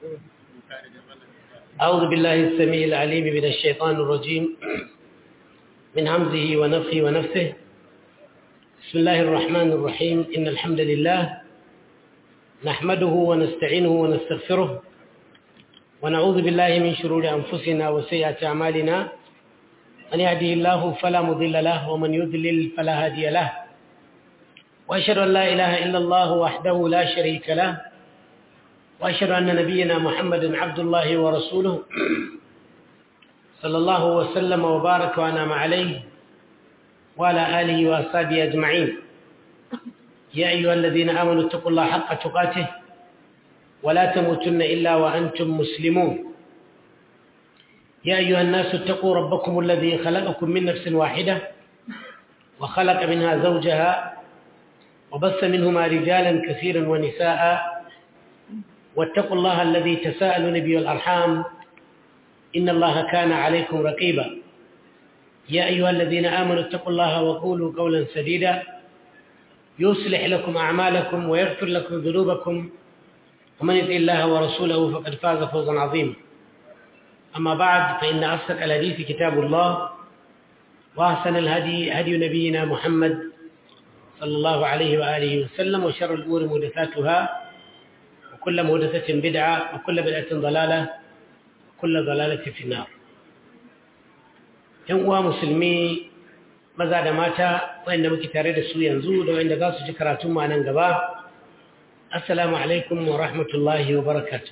أعوذ بالله السميع العليم من الشيطان الرجيم من همزه ونفخه ونفسه بسم الله الرحمن الرحيم إن الحمد لله نحمده ونستعينه ونستغفره ونعوذ بالله من شرور أنفسنا وسيئات أعمالنا من يهده الله فلا مضل له ومن يضلل فلا هادي له وأشهد أن لا إله إلا الله وحده لا شريك له وأشهد أن نبينا محمد عبد الله ورسوله صلى الله وسلم وبارك وأنعم عليه وعلى آله وأصحابه أجمعين يا أيها الذين آمنوا اتقوا الله حق تقاته ولا تموتن إلا وأنتم مسلمون يا أيها الناس اتقوا ربكم الذي خلقكم من نفس واحدة وخلق منها زوجها وبث منهما رجالا كثيرا ونساء واتقوا الله الذي تساءلون به الأرحام إن الله كان عليكم رقيبا يا أيها الذين آمنوا اتقوا الله وقولوا قولا سديدا يصلح لكم أعمالكم ويغفر لكم ذنوبكم ومن يطع الله ورسوله فقد فاز فوزا عظيما أما بعد فإن أصدق الحديث كتاب الله وأحسن الهدي هدي نبينا محمد صلى الله عليه وآله وسلم وشر الأمور محدثاتها وكل محدثة بدعة وكل بدعة ضلالة وكل ضلالة في النار ‘yan uwa musulmi maza da mata wanda muke tare da su yanzu da wanda za su ji karatun ma nan gaba assalamu alaikum wa rahmatullahi wa barakatu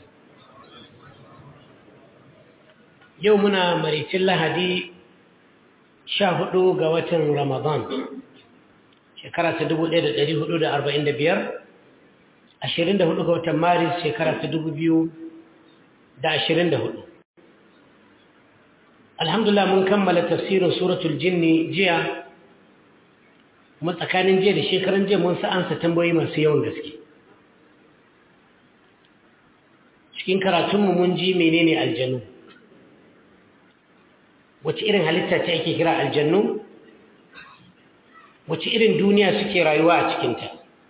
yau muna maricin lahadi sha hudu ga watan ramadan shekara ta dubu ɗaya da ɗari hudu da arba'in da biyar ashirin da hudu ga watan maris shekara ta dubu biyu da ashirin da hudu alhamdulillah mun kammala tafsirin suratul jinni jiya kuma tsakanin jiya da shekaran jiya mun sa'ansa tambayoyi masu yawan gaske cikin karatunmu mun ji menene aljanu wace irin halitta ce ake kira aljannu wace irin duniya suke rayuwa a cikinta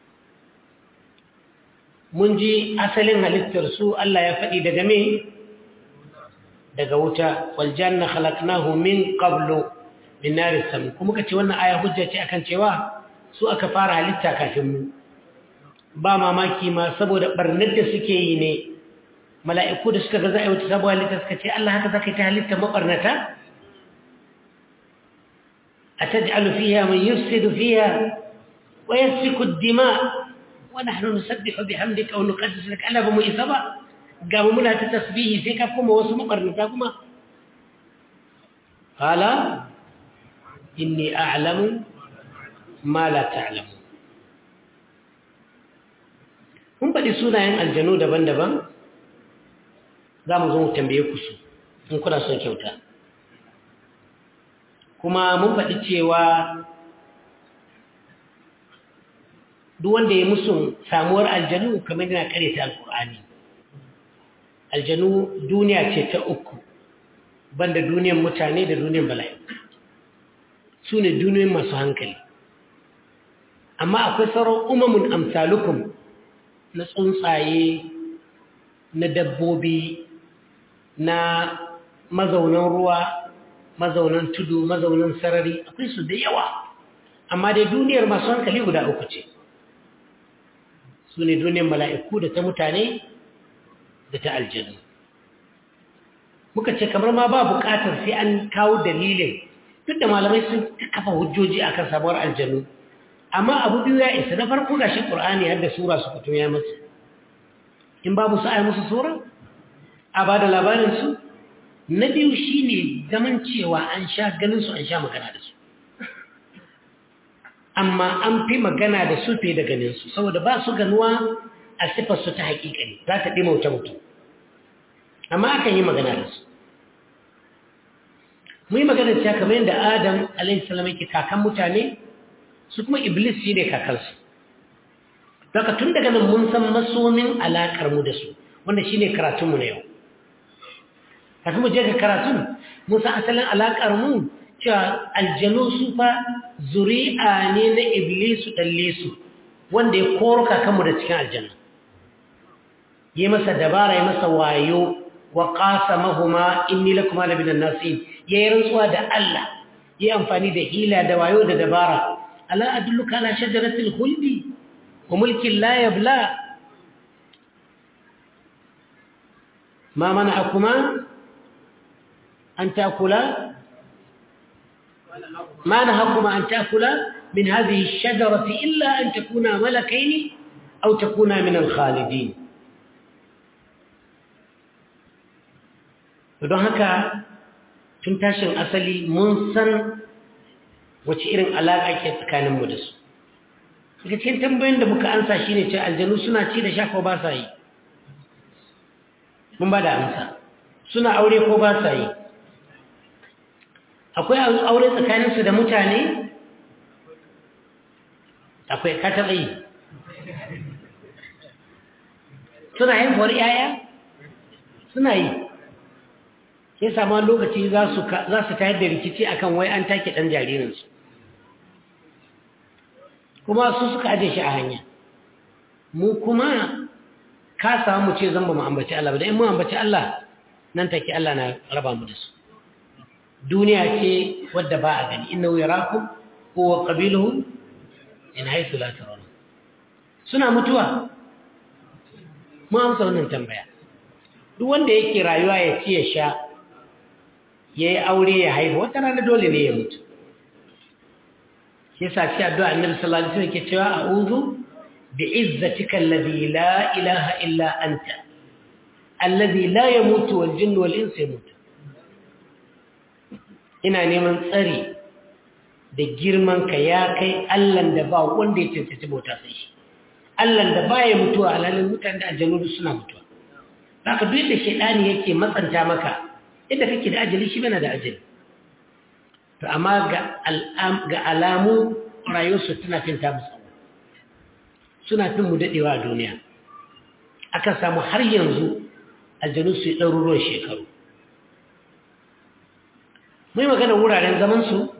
mun ji asalin halittar su Allah ya faɗi daga me daga wuta waljanna khalaqnahu min qablu min nari sam kuma kace wannan aya hujja ce akan cewa su aka fara halitta kafin mu ba mamaki ma saboda barnar da suke yi ne mala'iku da suka ga za a yi wata sabuwar halitta suka ce Allah haka zaka ta halitta mabarnata ataj'alu fiha man yufsidu fiha wa yasfiku ad-dima wa nahnu nusabbihu bihamdika wa nuqaddisu lak ala ba mu isa ba ga muna ta tasbihi sai ka kuma wasu mabarnata kuma qala inni a'lamu ma la ta'lamu mun faɗi sunayen aljanu daban-daban za mu zo mu tambaye ku su in kuna son kyauta kuma mun faɗi cewa duk wanda ya musu samuwar aljanu kamar yana karyata alkur'ani aljanu duniya ce ta uku banda duniyar mutane da duniyar bala'i su ne duniyoyin masu hankali amma akwai sauran umamun amsalukum na tsuntsaye na dabbobi na mazaunan ruwa mazaunan tudu mazaunan sarari akwai su da yawa amma dai duniyar masu hankali guda uku ce su ne duniyar mala'iku da ta mutane da ta aljanu muka ce kamar ma ba bukatar sai an kawo dalilin duk da malamai sun kafa hujjoji akan sabuwar aljanu amma abu biyu ya isa na farko ga shi ƙur'ani har da sura su fito ya masu in babu su ai musu sura a ba da labarinsu na biyu shi ne zaman cewa an sha ganinsu an sha magana da su amma an fi magana da su fi da ganinsu saboda ba su ganuwa a siffarsu ta haƙiƙani za ta ɗi mauta mutum amma akan yi magana da su mu yi magana cewa kamar yadda adam alaihissalam yake kakan mutane su kuma iblis shi ne kakansu daga tun daga nan mun san masomin alaƙar mu da su wanda shi ne karatunmu na yau kafin mu je ga karatun mun san asalin alaƙar mu cewa aljanu su fa zuri'a ne na iblisu ɗallesu wanda ya koro kakanmu da cikin aljanna yi masa dabara yi masa wayo wa qasamahuma inni lakuma la minan nasin yayi rantsuwa da Allah yi amfani da hila da wayo da dabara ala adulluka ala shajaratil khuldi wa mulkin la yabla ma mana'akuma an takula ما نهاكما أن تأكلا من هذه الشجرة إلا أن تكونا ملكين أو تكونا من الخالدين don haka tun tashin asali mun san wace irin alaƙa ke tsakaninmu da su daga cikin tambayin da muka ansa shi ne ce aljanu suna ci da sha ko ba sa yi mun ba da amsa suna aure ko ba sa yi akwai aure tsakaninsu da mutane akwai kataɓa yi suna haifuwar yaya suna yi sai sama lokaci za su tayar da rikici akan wai an take ɗan jaririnsu kuma su suka aje shi a hanya mu kuma ka samu ce zan ba mu ambaci Allah ba da in mu ambaci Allah nan take Allah na raba mu da su duniya ce wadda ba a gani inna yarakum huwa qabiluhu in haythu la tarawun suna mutuwa mu amsa wannan tambaya duk wanda yake rayuwa ya ci ya sha yayi aure ya haihu wata rana dole ne ya mutu shi yasa ci addu'a annabi sallallahu alaihi wasallam yake cewa a'udhu bi'izzatika alladhi la ilaha illa anta alladhi la yamutu wal jinnu wal insu yamutu ina neman tsari da girman ka ya kai Allahn da ba wanda ya cancanci bauta sai shi Allahn da baya mutuwa alalin mutane da aljanu suna mutuwa haka duk da shedani yake matsanta maka inda kake da ajali shi bana da ajali to amma ga alamu rayuwarsu tana fin ta musu suna fin mu dadewa a duniya akan samu har yanzu aljanu su yi ɗaruruwan shekaru mai magana wuraren zamansu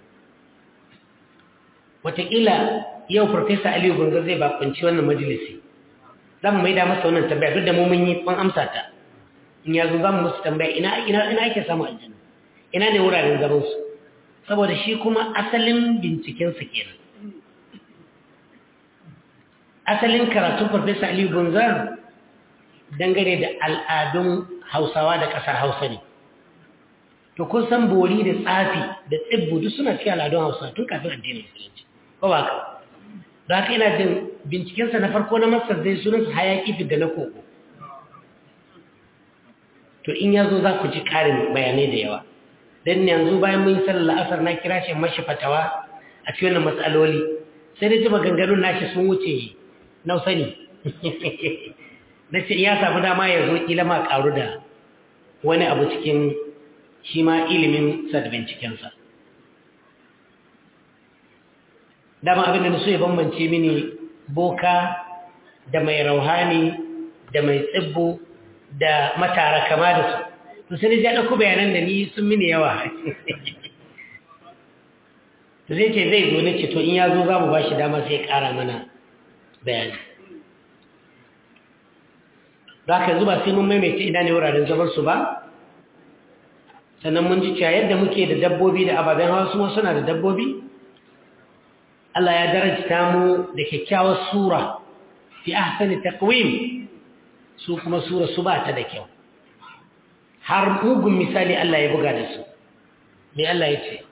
watakila yau farfesa aliyu gunga zai bakunci wannan majalisi za mu mai da masa wannan tambaya duk da mu mun yi ban amsa ta in yazo za mu musu tambaya ina ina ina ake samu aljanna ina ne wuraren zamansu saboda shi kuma asalin bincikensa kenan asalin karatun farfesa aliyu gunga dangane da al'adun hausawa da ƙasar hausa ne to kun san bori da tsafi da tsibbu duk suna cikin al'adun hausa tun kafin addinin musulunci ba ba ka da haka ina jin bincikensa na farko na masar zai sunan su hayaki da na koko to in ya zo za ku ji ƙarin bayanai da yawa don yanzu bayan mun yi sallar la'asar na kira shi mashi fatawa a cikin wannan matsaloli sai da ji maganganun nashi sun wuce na sani na ce ya samu dama ya zo kila ma karu da wani abu cikin shi ma ilimin sa da bincikensa dama abinda na so ya bambance mini boka da mai rauhani da mai tsibbo da matara kama da su to sai ja ɗauko bayanan da ni sun mini yawa to zai ce zai zo ne ce to in ya zo za mu ba shi dama sai ya ƙara mana bayani za ka zuba sai mun maimaita ina ne wuraren zamansu ba sannan mun ji cewa yadda muke da dabbobi da ababen hawa su suna da dabbobi Allah ya darajta mu da kyakkyawar sura fi ahsani taqwim su kuma sura su ba ta da kyau har mugun misali Allah ya buga da su me Allah ya ce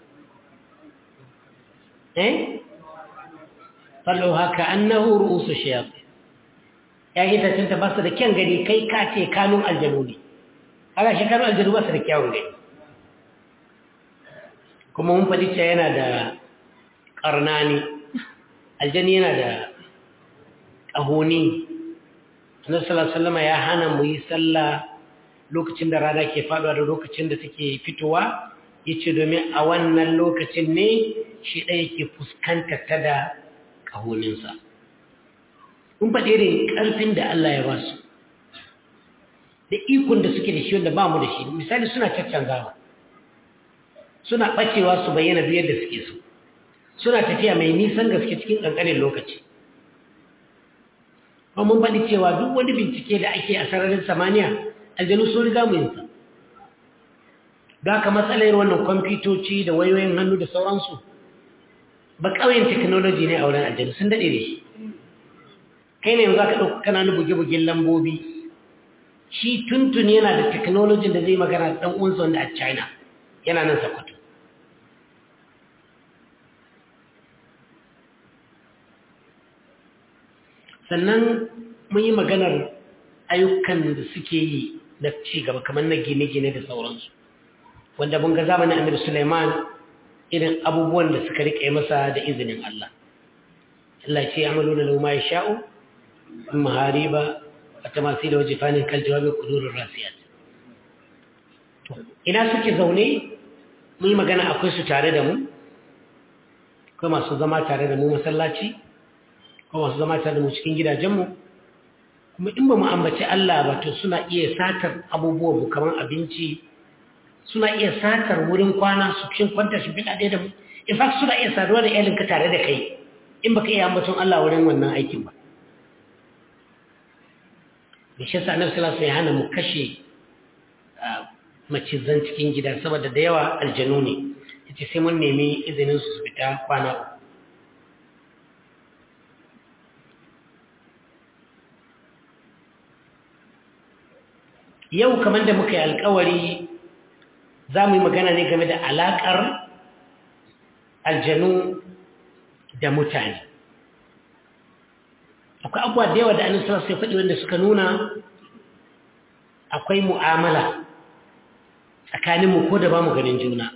eh fallo haka annahu ru'usu shayatin ya yi ta ba su da kyan gani kai ka ce kanun aljanu ne haka shi kanun aljanu ba su da kyawun gani kuma mun faɗi cewa yana da ƙarnani aljani yana da ƙahoni annabi sallallahu ya hana mu yi sallah lokacin da rana ke faɗuwa da lokacin da take fitowa yace domin a wannan lokacin ne shi ɗaya ke fuskanta ta da ƙahoninsa mun faɗi irin ƙarfin da Allah ya ba su da ikon da suke da shi wanda ba mu da shi misali suna caccanzawa suna ɓacewa su bayyana biyar da suke so suna tafiya mai nisan gaske cikin ƙanƙanin lokaci kuma mun faɗi cewa duk wani bincike da ake a sararin samaniya aljanu sun riga mu yinsa da ka matsalar wannan kwamfutoci da wayoyin hannu da sauransu ba ƙauyen technology ne a wurin aljanu sun daɗe da shi kai ne za ka ɗauka kananu buge-bugen lambobi shi tuntun yana da technology da zai magana da ɗan uwansa wanda a china yana nan sakwato sannan mun yi maganar ayyukan da suke yi na cigaba kamar na gine-gine da sauransu wanda mun ga zamanin amir suleiman irin abubuwan da suka riƙe masa da izinin Allah Allah ce ya malu na lauma ya sha'u mahariba a tamasi da waje fanin kan jawabin kudurin rasiyat ina suke zaune mun yi magana akwai su tare da mu akwai masu zama tare da mu masallaci akwai masu zama tare da mu cikin gidajenmu kuma in ba mu ambaci Allah ba to suna iya satar abubuwan mu kamar abinci suna iya satar wurin kwana su cin kwanta shi fiɗa ɗaya da mu in fact suna iya saduwa da iyalinka tare da kai in baka iya ambaton Allah wurin wannan aikin ba da shi sa annabi sallallahu alaihi hana mu kashe macizan cikin gida saboda da yawa aljanu ne yace sai mun nemi izinin su su fita kwana uku yau kamar da muka yi alkawari za mu yi magana ne game da alaƙar aljanu da mutane akwai abuwa da yawa da annin sallallahu sai faɗi wanda suka nuna akwai mu'amala tsakaninmu ko da ba mu ganin juna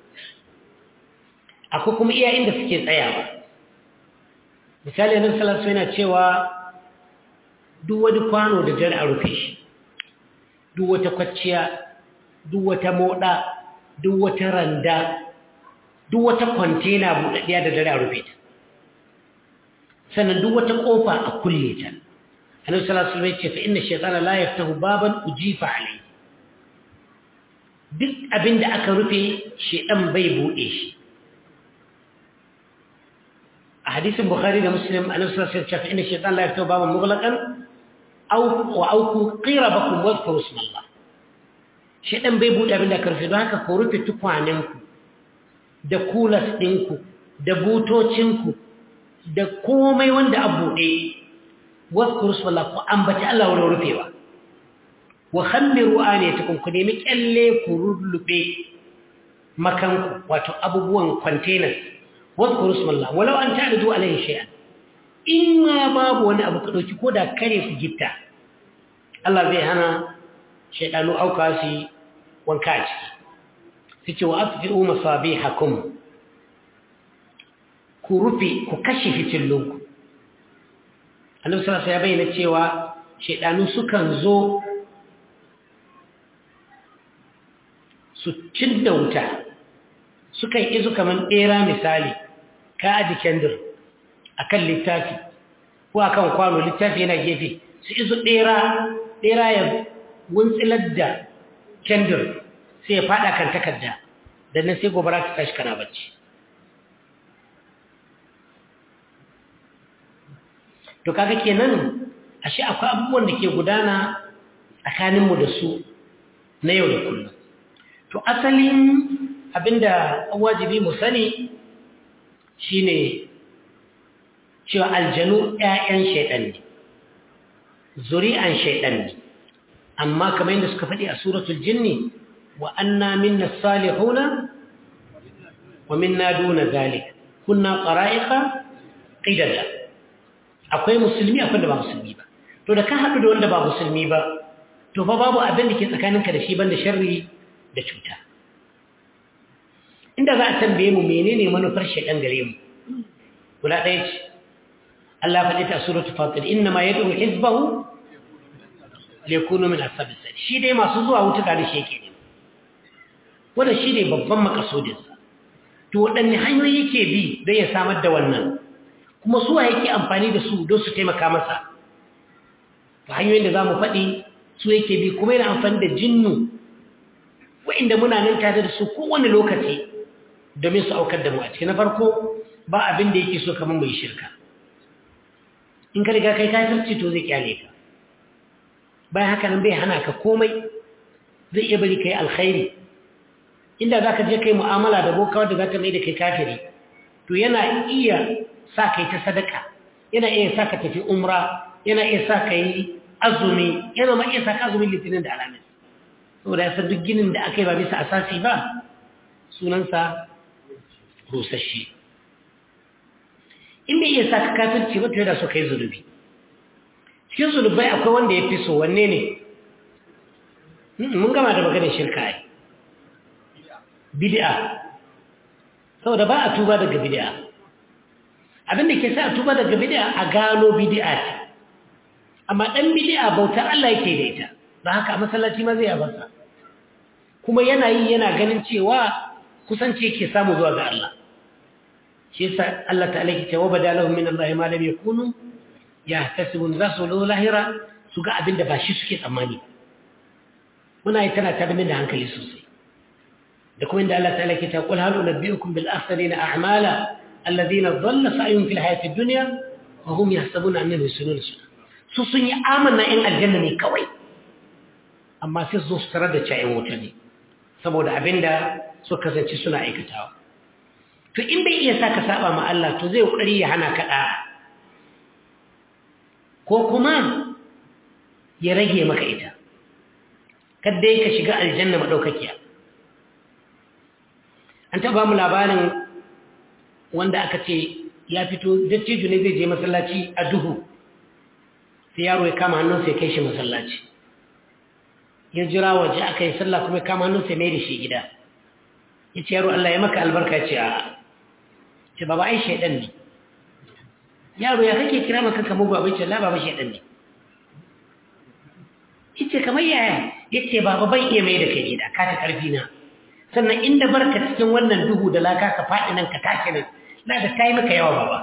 akwai kuma iya inda suke tsayawa misali annin sallallahu yana cewa duk wani kwano da jar a rufe shi duk wata kwacciya duk wata moda duk wata randa duk wata kwantena buɗaɗɗiya da dare a rufe ta sannan duk wata ƙofa a kulle ta annabi sallallahu alaihi wasallam ce fa inna shaytana la yaftahu baban ujifa alayhi duk abinda aka rufe shedan bai buɗe shi a hadisin bukhari da muslim annabi sallallahu alaihi wasallam ce fa inna shaytana la yaftahu baban mughlaqan aw wa auku qirabakum wadhkuru ismallah shedan bai bude abin da karfi don haka ku rufe tukwaninku da kulas ɗinku da butocinku da komai wanda a buɗe wadhkuru ismallah ku ambaci Allah wurin rufewa wa khammiru aniyatakum ku nemi kyalle ku rullube makanku wato abubuwan containers wadhkuru ismallah walau an ta'ridu alayhi shay'an in ma babu wani abu ka ɗauki ko da kare ku gitta Allah zai hana shaidanu auka su wanka a ciki su ce wa asfi'u masabi hakum ku rufe ku kashe fitillunku annabi sallallahu ya bayyana cewa shaidanu sukan zo su cinda wuta sukan izu kaman ɓera misali ka aji kendir akan littafi ko akan kwano littafi yana gefe su izu ɗera ɗera ya wuntsilar da kendir sai ya faɗa kan takarda da nan sai gobara ta tashi kana bacci to kaga kenan ashe akwai abubuwan da ke gudana tsakaninmu da su na yau da kullum to asalin abinda wajibi mu sani shine cewa aljanu ‘ya'yan shaiɗan ne, zuri'an shaiɗan ne, amma kamar yadda suka faɗi a suratul jinni wa anna minna salihuna wa minna duna zalik kunna ƙara'iƙa ƙidada akwai musulmi akwai da ba musulmi ba to da ka haɗu da wanda ba musulmi ba to fa babu abin da ke tsakaninka da shi banda sharri da cuta inda za a tambaye mu menene manufar shaiɗan gare mu guda ɗaya ce Allah faɗi ta suratul fatir inna ma yad'u hizbahu liyakunu min ashabis sa'id shi dai masu zuwa wuta da shi yake ne wannan shi ne babban makasudin sa to wadanne hanyoyi yake bi don ya samar da wannan kuma suwa yake amfani da su don su taimaka masa to hanyoyin da zamu faɗi su yake bi kuma yana amfani da jinnu wa'inda muna nan tare da su kowane lokaci domin su aukar da mu a cikin na farko ba abin da yake so kamar mai shirka in ka riga kai kafirci to zai kyale ka bayan haka nan bai hana ka komai zai iya bari kai alkhairi inda za ka je kai mu'amala da bokawa da za ta mai da kai kafiri to yana iya sa kai ta sadaka yana iya sa ka tafi umra yana iya sa ka yi azumi yana ma iya sa ka azumin litinin da alamis saboda ya san duk ginin da aka yi ba bisa asasi ba sunansa rusasshe in bai iya sa ka kafirci ba to yana so ka yi zunubi cikin zunubai akwai wanda ya fi so wanne ne mun gama da maganin shirka ai bid'a saboda ba a tuba daga bid'a abinda ke sa a tuba daga bid'a a gano bid'a ce amma dan bid'a bautar Allah yake da ita ba haka a masallaci ma zai abarsa kuma yana yi yana ganin cewa kusanci yake samu zuwa ga Allah shi yasa Allah ta'ala yake cewa badalahum min Allah ma lam yakunu yahtasibun zasu lahira su ga abinda ba shi suke tsammani muna yi tana tada min da hankali sosai da kuma inda Allah ta'ala ke ta qul hal unabbiukum bil akhsarina a'mala alladhina dhalla sa'yuhum fil hayati dunya wa hum yahsabuna annahum yuhsinuna sunna su sun yi amanna in aljanna ne kawai amma sai su zo su tarar da cayin wuta ne saboda abinda su kasance suna aikatawa to in bai iya saka saba ma Allah to zai kokari ya hana ka da ko kuma ya rage maka ita kadai ka shiga aljanna madaukakiya an taba mu labarin wanda aka ce ya fito dattijo ne zai je masallaci a duhu sai yaro ya kama hannunsa ya kai shi masallaci ya jira waje aka yi sallah kuma ya kama hannunsa ya mai da shi gida ya ce yaro Allah ya maka albarka ce a ce baba ai shaidan ne yaro ya kake kira maka kamar baba ce la baba shaidan ne yace kamar yaya yace baba ban iya mai da kai gida ka ta karfi na sannan inda barka cikin wannan duhu da laka ka faɗi nan ka tashi nan na da kai maka yawa baba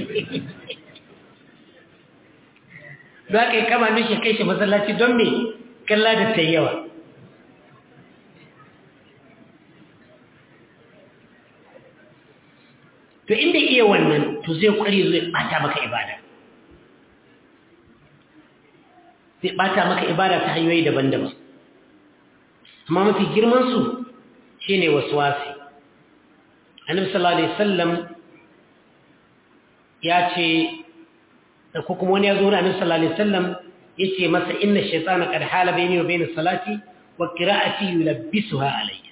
don haka ya kama nushi kai shi masallaci don me kalla da ta yawa to inda iya wannan to zai kwari zai bata maka ibada zai bata maka ibada ta hanyoyi daban-daban amma mafi girmansu shi ne wasi. annabi sallallahu alaihi wasallam ya ce da ko kuma wani ya zo da annabi sallallahu alaihi wasallam yace masa inna shaytana qad hala bayni wa bayna salati wa qira'ati yulabbisuha alayya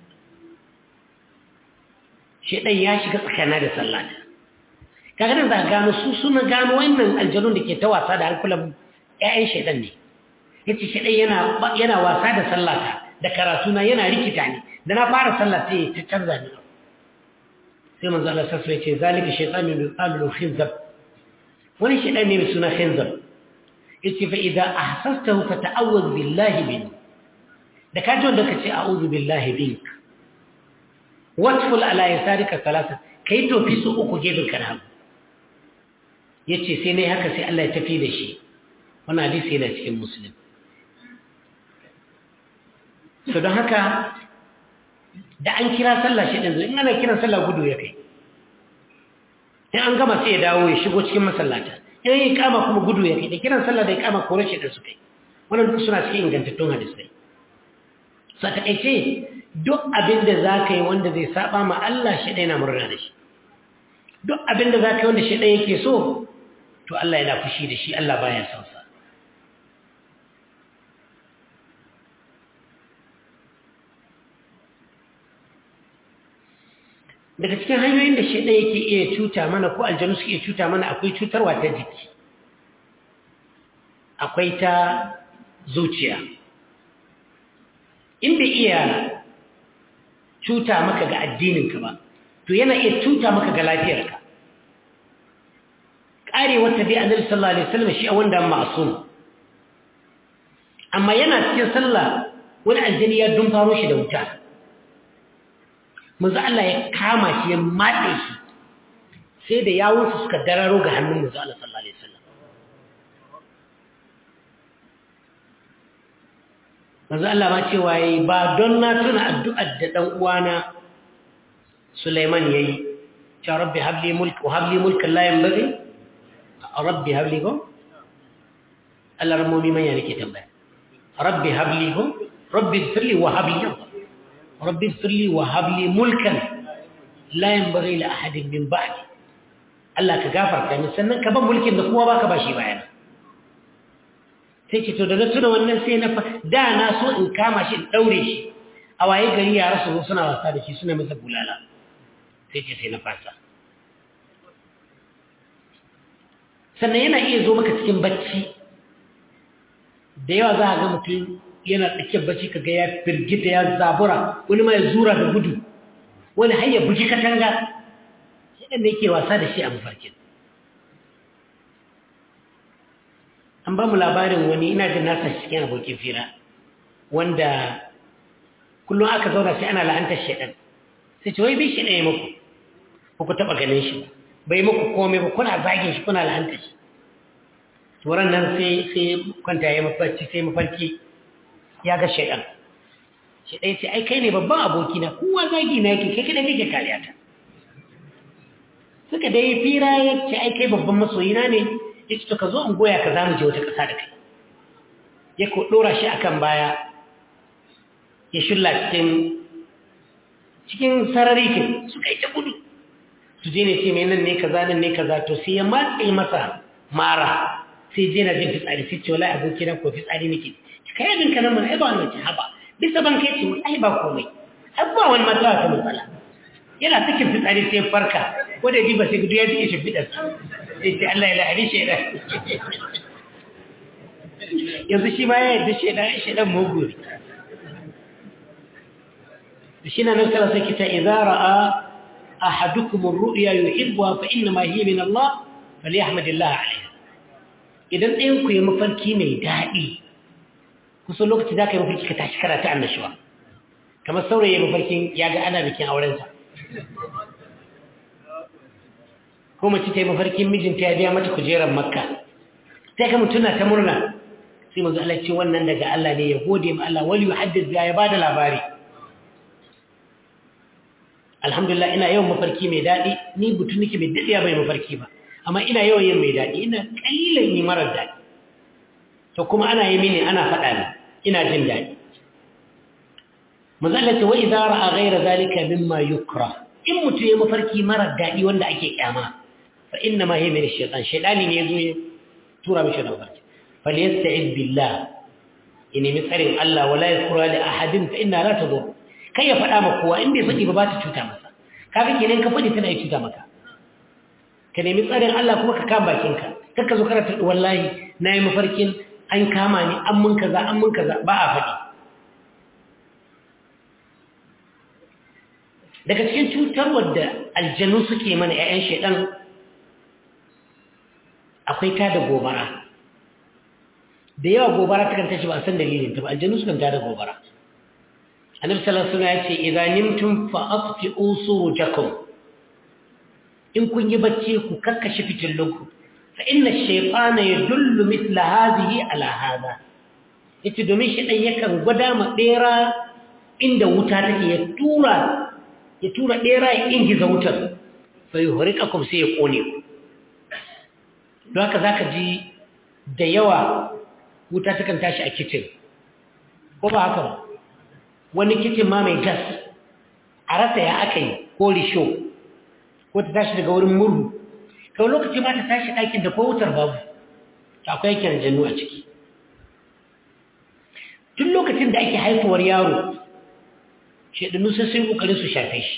shaytan ya shiga tsakana da sallata kaga nan za gano su suna gano wannan aljanun da ke ta wasa da hankulan ƴaƴan shaytan ne yace shaytan yana yana wasa da sallata da karatuna yana rikita ni da na fara sallah sai ta canza ni sai manzo Allah sassa ya ce zalika shaytanu yuqalu khinzab wani shaytan ne mai suna khinzab yace fa idza ahsastahu fata'awwaz billahi min da kaji wanda kace a'udhu billahi bink watful ala yasarika salasa kai to fi su uku gefen kana yace sai ne haka sai Allah ya tafi da shi wannan hadisi yana cikin muslim so don haka da an kira sallah shi ɗin in ana kiran sallah gudu ya kai in an gama sai ya dawo ya shigo cikin masallata in yi kama kuma gudu ya kai da kiran sallah da ya kama kore shi ɗin su kai wannan duk suna cikin ingantattun hadisai so a taƙaice duk abin da za ka yi wanda zai saba ma Allah shi ɗaya na murna da shi duk abin da za ka yi wanda shi ɗaya yake so to Allah yana fushi da shi Allah baya son sa daga cikin hanyoyin da shaidan yake iya cuta mana ko aljanu suke cuta mana akwai cutarwa ta jiki akwai ta zuciya in bai iya cuta maka ga addininka ba to yana iya cuta maka ga lafiyarka ƙare wata dai annabi sallallahu alaihi wasallam shi a wanda ma'sum amma yana cikin sallah wani aljani ya dumfaro shi da wuta manzo Allah ya kama shi ya matse shi sai da yawunsa suka dararo ga hannun manzo Allah sallallahu alaihi wasallam manzo Allah ma cewa yayi ba don na tuna addu'ar da dan uwana Sulaiman yayi ya rabbi habli mulk wa habli mulkan la yanbaghi rabbi habli ko Allah ramomi manya nake tambaya rabbi habli ko rabbi firli wa habli rabbi firli wa habli mulkan la yanbaghi li ahadin min ba'di Allah ka gafarta min sannan ka ban mulkin da kowa baka bashi bayana sai ce to da na tuna wannan sai na da na so in kama shi in daure shi a waye gari yara su suna wasa da shi suna masa bulala sai ce sai na fasa sannan yana iya zo maka cikin bacci da yawa za a ga mutum yana tsakiyar bacci kaga ya firgita ya zabura wani ma ya zura da gudu wani har ya buji katanga shi da yake wasa da shi a mafarkin an ba mu labarin wani ina jin nasa cikin abokin fira wanda kullum aka zauna sai ana la'antar shaɗan sai ce wai bai shi ɗaya muku ba ku taɓa ganin shi bai muku komai ba kuna zagin shi kuna la'antar shi turan nan sai sai kwanta ya mafarki sai mafarki ya ga shaɗan shaɗan ce ai kai ne babban abokina kowa zagi na yake kai kaɗan kake kariya ta suka dai fira ya ce ai kai babban masoyina ne ya ce to ka zo in goya ka za mu je wata ƙasa da kai ya ko ɗora shi akan baya ya shulla cikin cikin sarari ke suka yi ta gudu su je ne ce mai nan ne kaza nan ne kaza to sai ya matse masa mara sai je na jin fitsari sai ce wala aboki na ko fitsari nake kai abin ka nan mun ai ba wannan ce haba bisa ban kai ce ai ba komai ai ba wani matsala ta matsala yana cikin fitsari sai farka ko da ji ba sai gudu ya ji shi fidar sai ce Allah ya lahari shaidan yanzu shi ma ya yadda shaidan shaidan mugu shi na nan kala sai kita idza ra'a ahadukum ar-ru'ya yuhibbuha fa inna ma hiya min Allah falyahmadillah alayha idan ɗayan ku yi mafarki mai daɗi kusan lokaci da ka yi mafarki ka tashi karata annashuwa kamar saurayi mafarkin ya ga ana bikin aurensa ko mace ta yi mafarkin mijinta ya biya mata kujerar makka sai ka mutuna ta murna sai manzo Allah ce wannan daga Allah ne ya gode ma Allah wali yuhaddith ya bada labari alhamdulillah ina yawan mafarki mai daɗi ni butu nake mai daɗiya bai mafarki ba amma ina yawan yin mai daɗi ina kalilan yi marar daɗi to kuma ana yi mini ana faɗa ni ina jin daɗi mazalata wa idza ra'a ghayra zalika mimma yukra in mutu ya mafarki marar daɗi wanda ake kyama fa inna ma hiya min ash-shaytan shaytani ne yazo ya tura mishi da mafarki falyasta'id billah in mi tsarin Allah wala yakura li ahadin fa inna la tadur kai ya faɗa maka kowa in bai faɗi ba ba ta cuta masa kaga kenan ka faɗi tana cuta maka ka nemi tsarin Allah kuma ka kama bakinka kar ka zo kana ta wallahi nayi mafarkin an kama ni an mun kaza an mun kaza ba a faɗi daga cikin cutarwar da aljanu suke mana 'ya'yan shaidan akwai ta da gobara da yawa gobara ta kan tashi ba a san dalilin ta ba aljanu sukan ta da gobara annabi sallallahu alaihi wasallam ya ce idza nimtum fa atfi'u surujakum in kun yi bacci ku kakkashe fitillunku fa inna ash-shaytana yadullu mithla hadhihi ala hadha yace domin shi dan yakan gwada ma bera inda wuta take ya tura ya tura ɗera ya ingiza wutar bai horika kuma sai ya ƙone ku don haka za ka ji da yawa wuta takan tashi a kicin ko ba haka ba wani kicin ma mai gas a rasa ya aka yi ko risho ko ta tashi daga wurin murhu kawai lokaci ma ta tashi ɗakin da ko wutar babu akwai yankin jannu a ciki tun lokacin da ake haifuwar yaro shaidanu sai sun kokarin su shafe shi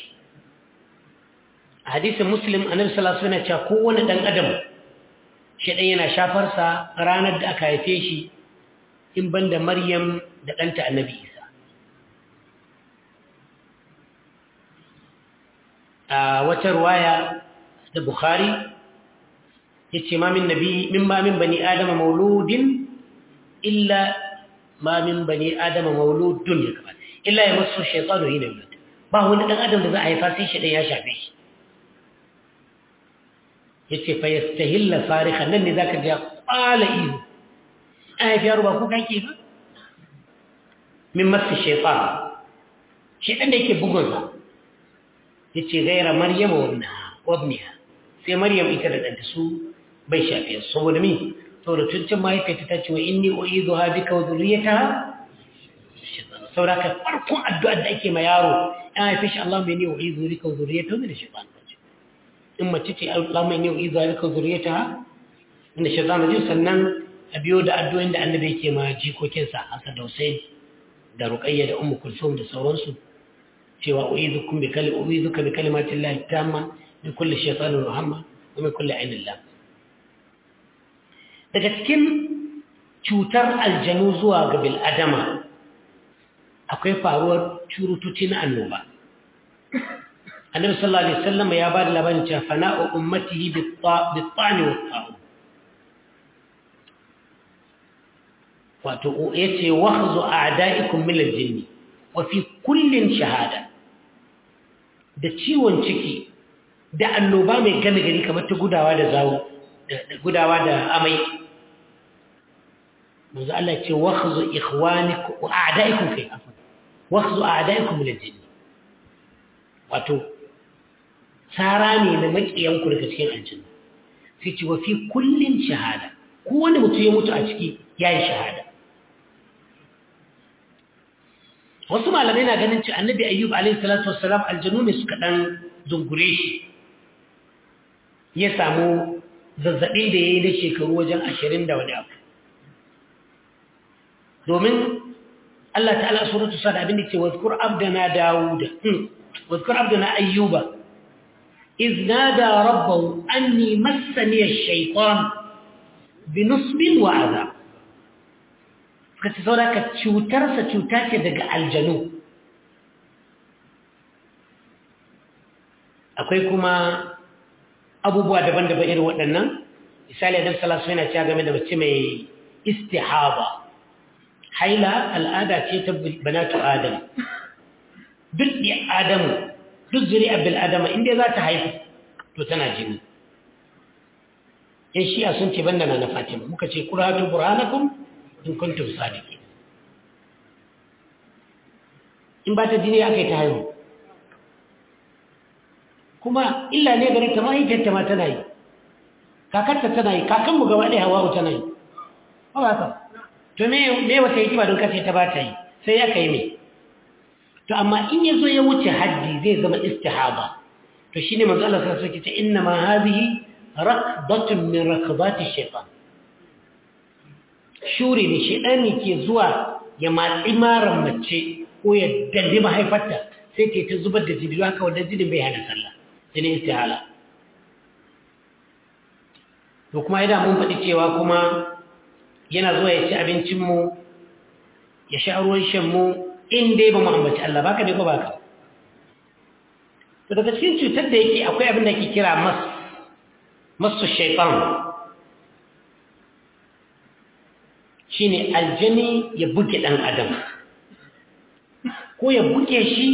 a hadisin muslim annabi sallallahu alaihi wasallam ya ce kowane dan adam shaidan yana shafar sa ranar da aka haife shi in banda maryam da danta annabi isa a wata ruwaya da bukhari yace ma min nabi min ma min bani adama mauludin illa ma min bani adama mauludun ya kamata illa ya masu shaitanu yi na yulad ba wani ɗan adam da za a haifa sai shi ɗan ya shafe shi ya ce fa yastahilla fariha nan ne za ka ja ƙwala ihu an haifi yaro ba ko kake ba min masu shaitan shaitan da yake bugunsa ya ce gaira maryama wabniha sai maryam ita da ɗanta su bai shafe su saboda mi saboda tuncin mahaifiyarta ta ce wa inni u'izuha bika wa dhurriyyataha saboda ka farkon addu'ar da ake ma yaro an haife shi Allah mai ne u'izu bika wa dhurriyyataha min ash-shaytan in mace ce Allah mai ne u'izuha bika wa dhurriyyataha min ash-shaytan rajim sannan a biyo da addu'o'in da annabi yake ma jikokinsa Hassan da Hussein da Ruqayya da Ummu Kulsum da sauransu cewa u'izukum bi kalim u'izuka bi kalimatin Allah tamma min kulli shaytanin muhammad wa min kulli ainin lam daga cikin cutar aljanu zuwa ga bil adama akwai faruwar curutuci na annoba annabi sallallahu alaihi wasallam ya ba da labarin cewa fana'u ummatihi bit-ta'ni wat-ta'u wato yace wakhzu a'da'ikum min al-jinni wa fi kullin shahada da ciwon ciki da annoba mai gane gari kamar ta gudawa da zawo da gudawa da amai manzo Allah ce wakhzu ikhwanikum wa a'da'ikum fi afwan wakhzu a'da'ikum min al-jinn wato tsara ne na makiyanku daga cikin aljanna sai ce wa fi kullin shahada ko wanda mutum ya mutu a ciki yayi shahada wasu malamai na ganin ci annabi ayyub alaihi salatu wassalam aljanu ne suka dan zungure shi ya samu zazzabin da ya yi na shekaru wajen ashirin da wani abu domin Allah ta'ala suratu sa da abin da ce wazkur abdana dawuda wazkur abdana ayyuba iz nada rabbahu anni massani ash-shaytan bi nusbin wa azab suka ce saboda ka cutarsa cuta ce daga aljanu akwai kuma abubuwa daban-daban irin waɗannan misali adam salasu yana cewa game da mace mai istihaba haila al'ada ce ta banatu adam duk da adamu duk zuri'ar bil adama inda za ta haifu to tana jini yan shi'a sun ce banda na fatima muka ce kuratu burhanakum in kuntum sadiqin in ba ta jini aka yi ta haihu kuma illa ne gare ta mahaifiyarta ma tana yi kakarta tana yi kakanmu gaba ɗaya hawa tana yi ba ba ka to me wata yi ba don kace ta ba ta yi sai aka yi mai to amma in ya zo ya wuce haddi zai zama istihaba to shi ne manzo Allah sallallahu alaihi wasallam inna ma hadhihi raqdatun min raqabati shaytan shuri ne shaytani ke zuwa ya matsi maran mace ko ya dandi mahaifarta sai ta ta zubar da jini haka wanda jinin bai hana sallah jinin istihala to kuma idan mun faɗi cewa kuma yana zuwa ya ci abincinmu ya sha ruwan shanmu in dai ba mu ambaci Allah baka ne ko baka to daga cikin cutar da yake akwai abin da ke kira mas masu shaitan shine aljani ya buge dan adam ko ya buge shi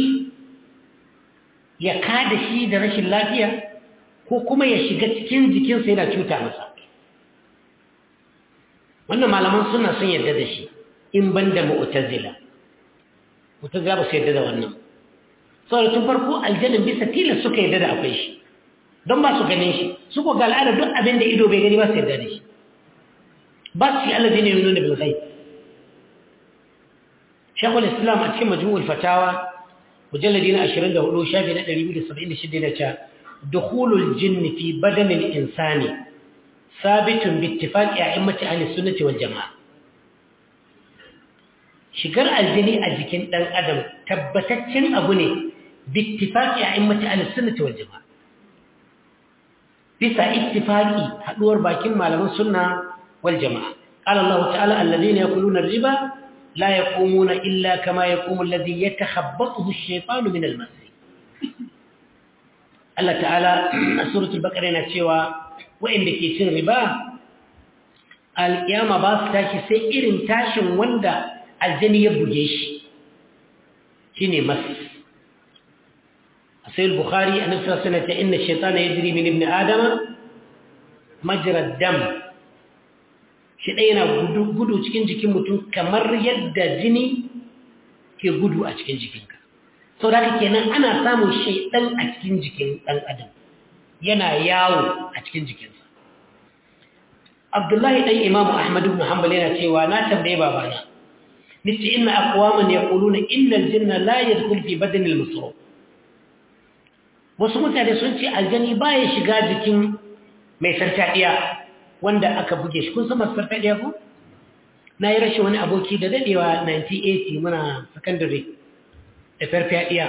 ya kada shi da rashin lafiya ko kuma ya shiga cikin jikinsa yana cuta masa wannan malaman suna sun yarda da shi in ban da mu'tazila mu'tazila ba su yarda da wannan saboda tun farko aljanin bisa tilas suka yarda da akwai shi don ba su ganin shi su ko ga al'ada duk abin da ido bai gani ba su yarda da shi ba su yi allazi ne yi nuna bil ghaib shekul islam a cikin majmu'ul fatawa mujalladi na 24 shafi na 276 da ca dukhulul jinni fi badanil insani sabitun bi ittifaqi a'immati ahli sunnati wal jamaa shigar aljini a jikin dan adam tabbataccen abu ne bi ittifaqi a'immati ahli sunnati wal jamaa bisa ittifaqi haduwar bakin malaman sunna wal jamaa qala Allah ta'ala alladhina yakuluna ar-riba لا يقومون إلا كما يقوم الذي يتخبطه الشيطان من المس الله تعالى سورة البقرة نتشوى وإن لكي سن ربا القيامة باس تاشي سيئر تاشن وندا الجني يبجيش شيني مس سيد البخاري أن صلى سنة إن الشيطان يجري من ابن آدم مجرى الدم shi ɗaya yana gudu cikin jikin mutum kamar yadda jini ke gudu a cikin jikinka sau da haka kenan ana samun shaidan a cikin jikin ɗan adam yana yawo a cikin jikinsa abdullahi ɗan imamu ahmadu ibn hanbal yana cewa na tambaye babana nace inna aqwaman yaquluna inna aljanna la yadkhul fi badani almusru wasu mutane sun ce aljani baya shiga jikin mai sarkadiya wanda aka buge shi kun san masu sarkadiya ko na yi rashin wani aboki da dadewa 1980 muna secondary da farfadiya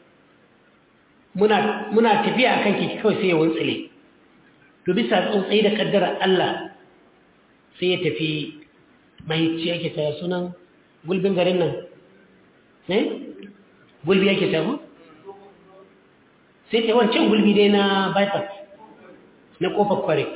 muna muna tafiya akan kiki kawai sai ya wuntsile to bisa tsuntsai da kaddara Allah sai ya tafi mahicci yake ta sunan gulbin garin nan ne gulbi yake ta ko sai ta wancan gulbi dai na bypass na kofar kware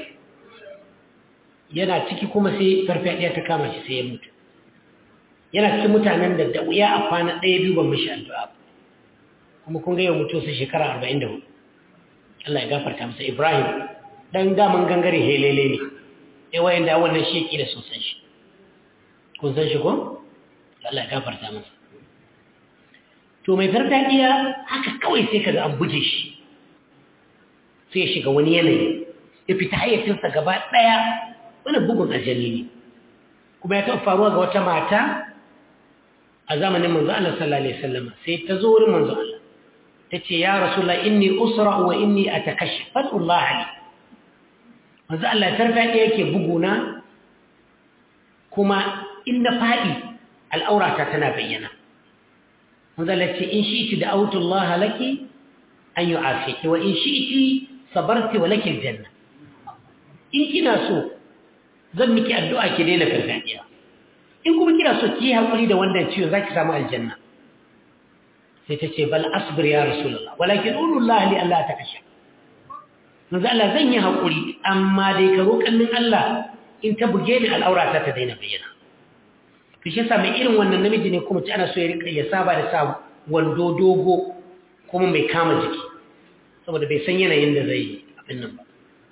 yana ciki kuma sai farfadiya ta kama shi sai ya mutu yana cikin mutanen da da wuya a kwana ɗaya biyu ban mishi addu'a kuma kun ga yau mutu su shekara arba'in da hudu Allah ya gafarta masa Ibrahim dan daman gangare helele ne eh wayan da wannan sheki da sun san shi kun san shi ko Allah ya gafarta masa to mai farfadiya haka kawai sai kaga an buje shi sai ya shiga wani yanayi ya fita hayyacinsa gaba ɗaya wani bugun aljani ne kuma ya taɓa faruwa ga wata mata a zamanin manzo Allah sallallahu alaihi wasallam sai ta zo wurin manzo Allah tace ya rasulullah inni usra wa inni atakashaf Allah ali manzo Allah tarfaɗe yake buguna kuma inda faɗi al'aurata tana bayyana manzo Allah ce in shi'ti da'awtu Allah laki an yu'afiki wa in shi'ti sabarti wa laki aljanna in kina so zan miki addu'a ki daina farfadiya in kuma kina so ki hakuri da wannan ciwo zaki samu aljanna sai ta ce bal asbir ya rasulullah walakin ulullah li Allah ta kashe manzo Allah zan yi hakuri amma dai ka roƙan min Allah in ta buge ni al'aurata ta daina bayyana to shi yasa mai irin wannan namiji ne kuma ci ana so ya rika ya saba da sa wando dogo kuma mai kama jiki saboda bai san yanayin da zai abin nan ba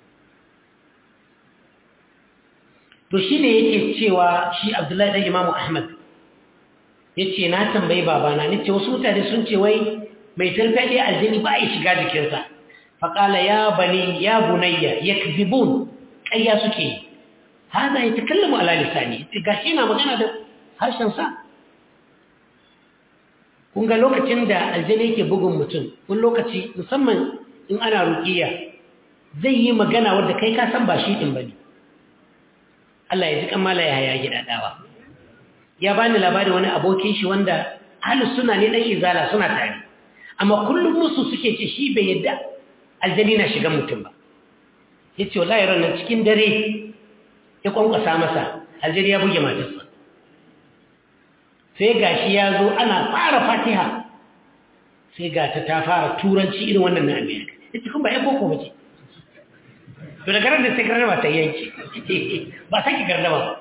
to shi ne yake cewa shi abdullahi ɗan imamu ahmad ya ce na tambayi babana ni ce wasu mutane sun ce wai mai tarfaɗe aljini ba a yi shiga jikinsa faƙala ya bani ya bunayya ya kzibun ƙayya suke yi haza ya takallamu ala lisani ga shi na magana da harshensa kun ga lokacin da aljini yake bugun mutum kun lokaci musamman in ana ruƙiya zai yi magana wadda kai ka san ba shi ɗin ba ne Allah ya ji kammala ya haya gidadawa ya bani labari wani abokin shi wanda ahlus suna ne dan izala suna tare amma kullum musu suke ce shi bai yadda aljani na shiga mutum ba yace wallahi ranan cikin dare ya kwankwasa masa aljani ya buge matarsa sai gashi ya zo ana fara fatiha sai ga ta ta fara turanci irin wannan na amerika yace kun ba ya boko bace to da garin da sai garnama ta yanki ba sake garnama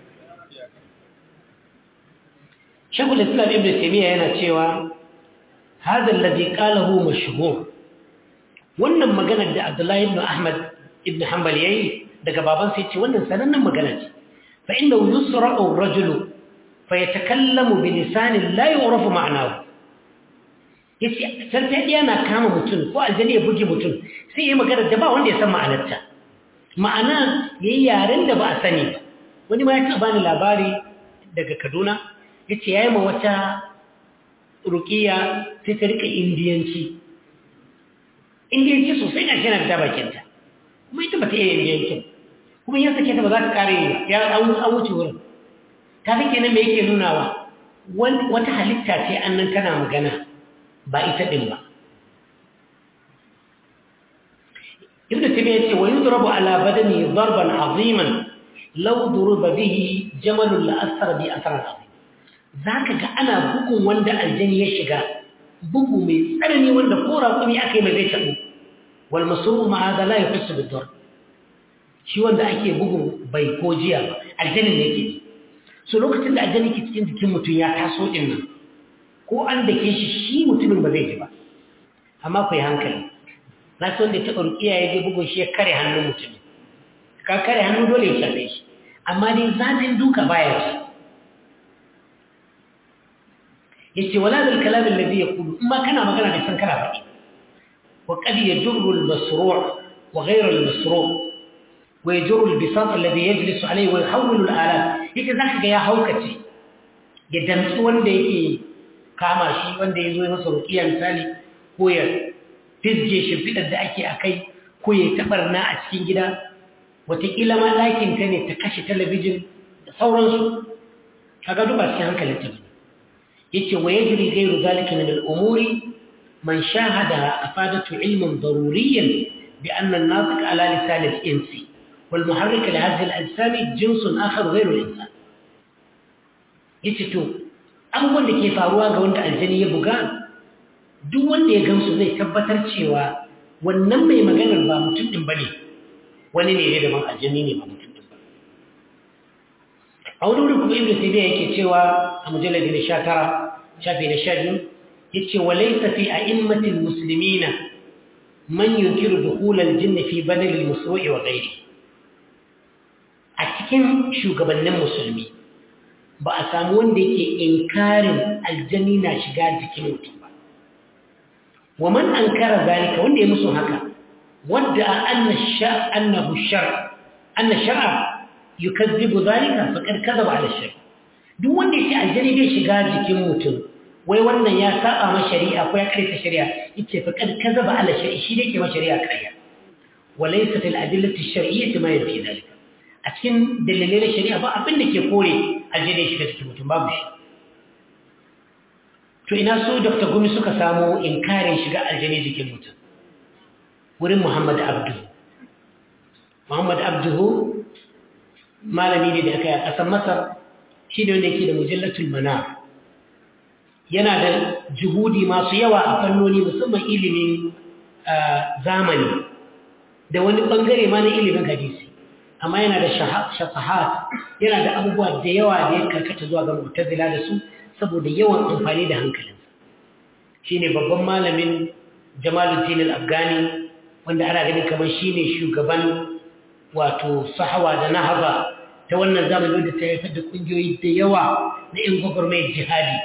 shagul islam ibn taymiya yana cewa hadha alladhi qalahu mashhur wannan maganar da abdullahi ibn ahmad ibn hanbal yayi daga baban sai ce wannan sanannen magana ce fa innahu yusra'u ar-rajulu fa yatakallamu bi lisanin la yu'rafu ma'nahu yace sarfadiya na kama mutum ko aljani ya buge mutum sai yayi magana da ba wanda ya san ma'anarta ma'ana yayi yaren da ba a sani ba wani ma ya taɓa bani labari daga Kaduna yace yayi ma wata ruqiya sai ta rika indiyanci indiyanci sosai na shi na fita bakinta kuma ita bata iya indiyanci kuma ya sake ta ba za ta kare ya an wuce wurin ta fi kenan me yake nunawa wata halitta ce annan tana magana ba ita din ba ibn tabiya ce wa yudrabu ala badani darban aziman law duriba bihi jamalun la asara bi asaran azim zaka ga ana bugun wanda aljani ya shiga bugu mai tsanani wanda ko raƙumi aka yi mai zai tabu wal masru'u ma hada la yahsu bid darb shi wanda ake bugun bai ko jiya ba aljanin ne yake so lokacin da aljani ke cikin jikin mutum ya taso din nan ko an da ke shi shi mutumin ba zai ji ba amma ku yi hankali na son da taɓa rukiya ya je bugun shi ya kare hannun mutumin ka kare hannu dole ya shafe shi amma dai zafin duka baya ci ya ce wala da kalamin da zai kudu in ma kana magana da san kana faɗi wa qad yajurru al-masru' wa ghayru al-masru' wa yajru al-bisat alladhi yajlisu alayhi wa yahawwilu al-alam yake zaka ga ya haukace ya damtsu wanda yake kama shi wanda ya zo ya masa ruqiya misali ko ya fizge shimfiɗar da ake akai ko ya tabarna a cikin gida wataƙila ma ɗakin ka ne ta kashe talabijin da sauransu kaga duba cikin hankalin ta yace wa yajri ghayru zalika min al-umuri man shahada afadatu ilman daruriyyan bi anna an-natiq ala lisan al-insi wal muharrik li hadhihi al-ajsam jinsun akhar ghayru al-insan yace to abubuwan da ke faruwa ga wanda aljani ya buga duk wanda ya gamsu zai tabbatar cewa wannan mai maganar ba mutum din bane wani ne ne daban aljani ne ba mutum din ba a wani wurin kuma ibn tabiya yake cewa a mujalladi na 19 shafi na 12 yace walaysa fi a'immatil muslimina man yunkiru dukhul al-jinn fi badal al-musru'i wa ghayri a cikin shugabannin musulmi ba a samu wanda yake inkarin aljanni na shiga jikin mutum ba wa man ankara zalika wanda ya musu haka wadda anna sha annahu shar anna shar'a yukazzibu zalika faqad kadhaba ala shar duk wanda yake aljanni bai shiga jikin mutum wai wannan ya saba ma shari'a ko ya karanta shari'a yace faqad kadhaba ala shar shi ne ke ma shari'a kariya walaysa fil adillati ash-shar'iyyati ma yafi zalika a cikin dalilai na shari'a ba abin da ke kore aljini shiga cikin mutum babu shi to ina su dr gumi suka samu inkarin shiga aljini jikin mutum wurin muhammad abdu muhammad abduhu malami ne da aka yi a ƙasar masar shi ne wanda yake da mujallatul mana yana da juhudi masu yawa a fannoni musamman ilimin zamani da wani ɓangare ma na ilimin hadisi amma yana da shafahat yana da abubuwa da yawa da ya karkata zuwa ga mu'tazila da su saboda yawan amfani da hankalinsa shine babban malamin Jamaluddin al-Afghani wanda ana ganin kamar shine shugaban wato sahawa da nahaba ta wannan zamani wanda ta haifar da kungiyoyi da yawa na yan gwagwarmayar jihadi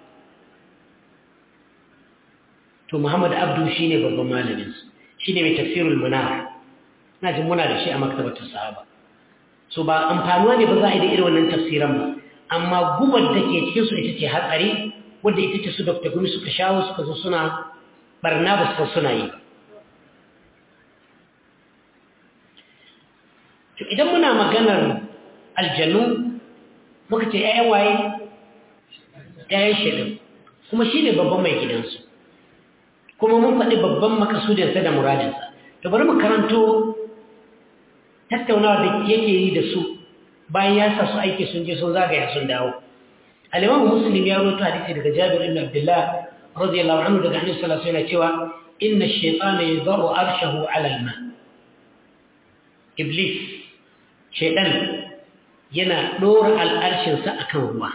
to Muhammad Abdu shine babban malamin su shine mai tafsirul munar na jin muna da shi a maktabatar sahaba so ba amfanuwa ne ba za a yi da irin wannan tafsiran ba amma gubar da ke cikinsu ita ce hatsari wadda ita ce su dr gumi suka shawo suka zo suna barna ba suka suna yi to idan muna maganar aljanu muka ce ‘ya'yan waye ‘ya'yan shaɗin kuma shi ne babban mai gidansu kuma mun faɗi babban makasudinsa da muradinsa to bari mu karanto tattaunawa da yake yi da su bayan ya sa su aiki sun je sun zagaya sun dawo al-imam muslim ya rawaito hadisi daga jabir ibn abdullah radiyallahu anhu daga annabi sallallahu alaihi wasallam cewa inna ash-shaytana yadh'u arshahu 'ala al-ma iblis shaytan yana dora al-arshin sa akan ruwa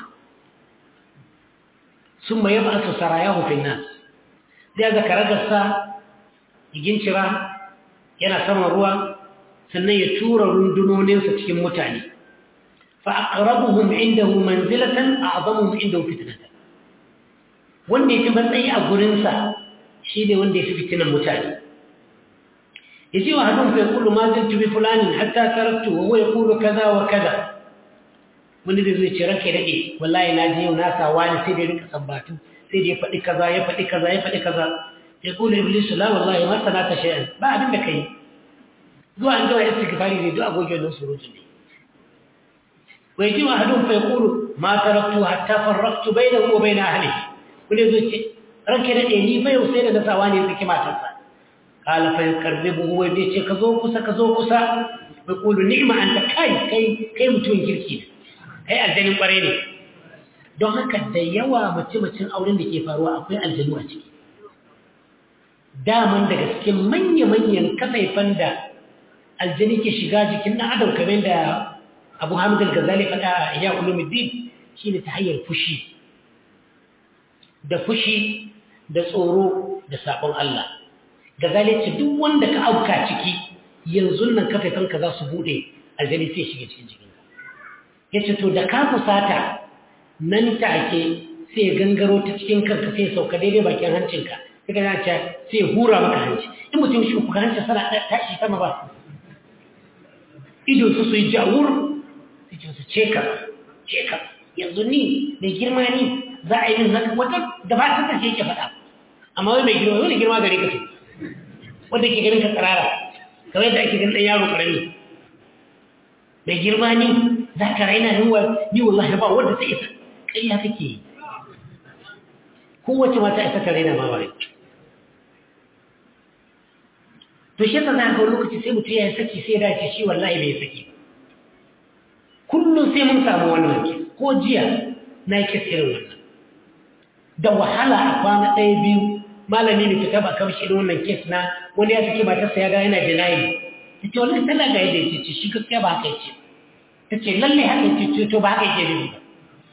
summa yab'athu sarayahu fi an-nas da ga karagarsa gincira yana saman ruwa sannan ya tura rundunoninsa cikin mutane فأقربهم عنده منزلة أعظمهم عنده فتنة wanda ya fi matsayi a gurinsa shi ne wanda ya fi fitinan mutane ya ce wa hadin fa yaqulu ma zaltu bi fulanin hatta taraktu wa huwa yaqulu kaza wa kaza wanda zai zo ya ce ranka ya dade wallahi na je yau na sa wani sai da rika sabbatu sai da ya faɗi kaza ya faɗi kaza ya faɗi kaza ya kula iblis la wallahi ma sanata shay'an ba abin da kai zuwa an jima istighfari ne duk agoge wannan surutun ne ويجي أحدهم فيقول ما تركت حتى فرقت بينه وبين أهله ولذلك ركنا إني فيوسين نسواني ذكي ما تنسى قال فيقربه ويدي كذو كسا كذو كسا ويقول نعم أنت كاي كاي كاي متون كيركي كاي الجنين قريني don haka da yawa mace-macen auren da ke faruwa akwai aljanu a ciki daman daga cikin manya-manyan kasaifan da aljani ke shiga jikin ɗan adam kamar da abu hamid al-gazali faɗa a iya ulumuddin shi ne ta hanyar fushi da fushi da tsoro da saƙon Allah gazali ce duk wanda ka auka ciki yanzu nan kafaifanka za su buɗe aljani sai shiga cikin jikinka ya ce to da ka fusata nan take sai ya gangaro ta cikin kanka sai ya sauka daidai bakin hancinka sai ka ce sai ya hura maka hanci in mutum shi ku hanci sana tashi sama ba ido su su yi jawur su ce su ce ka ce ka yanzu ni mai girma ni za a yi min zaka wata da ba ta kashe ke faɗa amma wai mai girma wani girma gare ka ce wanda ke ganin ka tsirara kamar yadda ake ganin ɗan yaro ƙarami mai girma ni za ka raina ni ni wallahi ba wanda ta isa ƙarya kake yi kowace mata isa ka raina ma ba to shi yasa za ka lokaci sai mutum ya saki sai ya dace shi wallahi bai saki kullum sai mun samu wannan kes ko jiya na yi kes irin wannan da wahala a kwana ɗaya biyu malami ne fita ba kamshi irin wannan kes na wani ya saki matarsa ya ga yana denying ta ce wallahi tana ga yadda ya ce shi gaskiya ba haka ya ce ta ce lalle haka ya ce to ba haka ya ce ne ba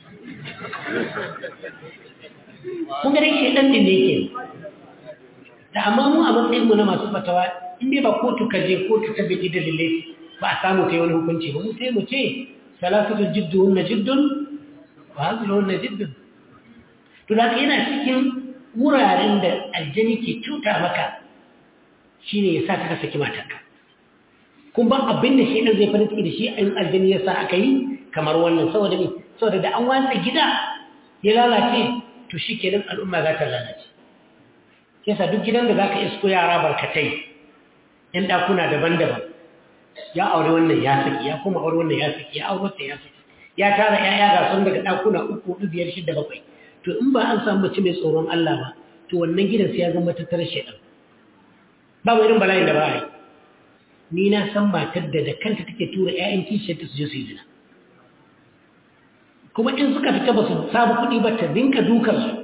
kun ga dai shaidan din ne yake da amma mu a matsayin mu na masu fatawa in dai ba kotu ka je kotu ta biki dalilai ba a samu kai wani hukunci ba mu sai mu ce salasatu jiddun na jiddun wa hazlun na jiddun to da yana cikin wuraren da aljani ke cuta maka shine ya sa ka saki matarka kun ba abin da shi zai farin ciki da shi in aljani ya sa aka yi kamar wannan saboda me saboda da an watsa gida ya lalace to shi kenan al'umma za ta lalace yasa duk gidan da za ka isko yara barkatai ‘yan ɗakuna daban-daban ya aure wannan ya saki ya kuma aure wannan ya saki ya aure wata ya saki ya tara ‘ya'ya ga sun daga ɗakuna uku hudu biyar shida bakwai to in ba an samu mace mai tsoron Allah ba to wannan gidan sai ya zama tattara shaidan babu irin bala'in da ba a yi ni na san matar da da kanta take tura ‘ya'yan kishiyarta su je su yi zina kuma in suka fita ba su samu kuɗi ba ta dinka dukansu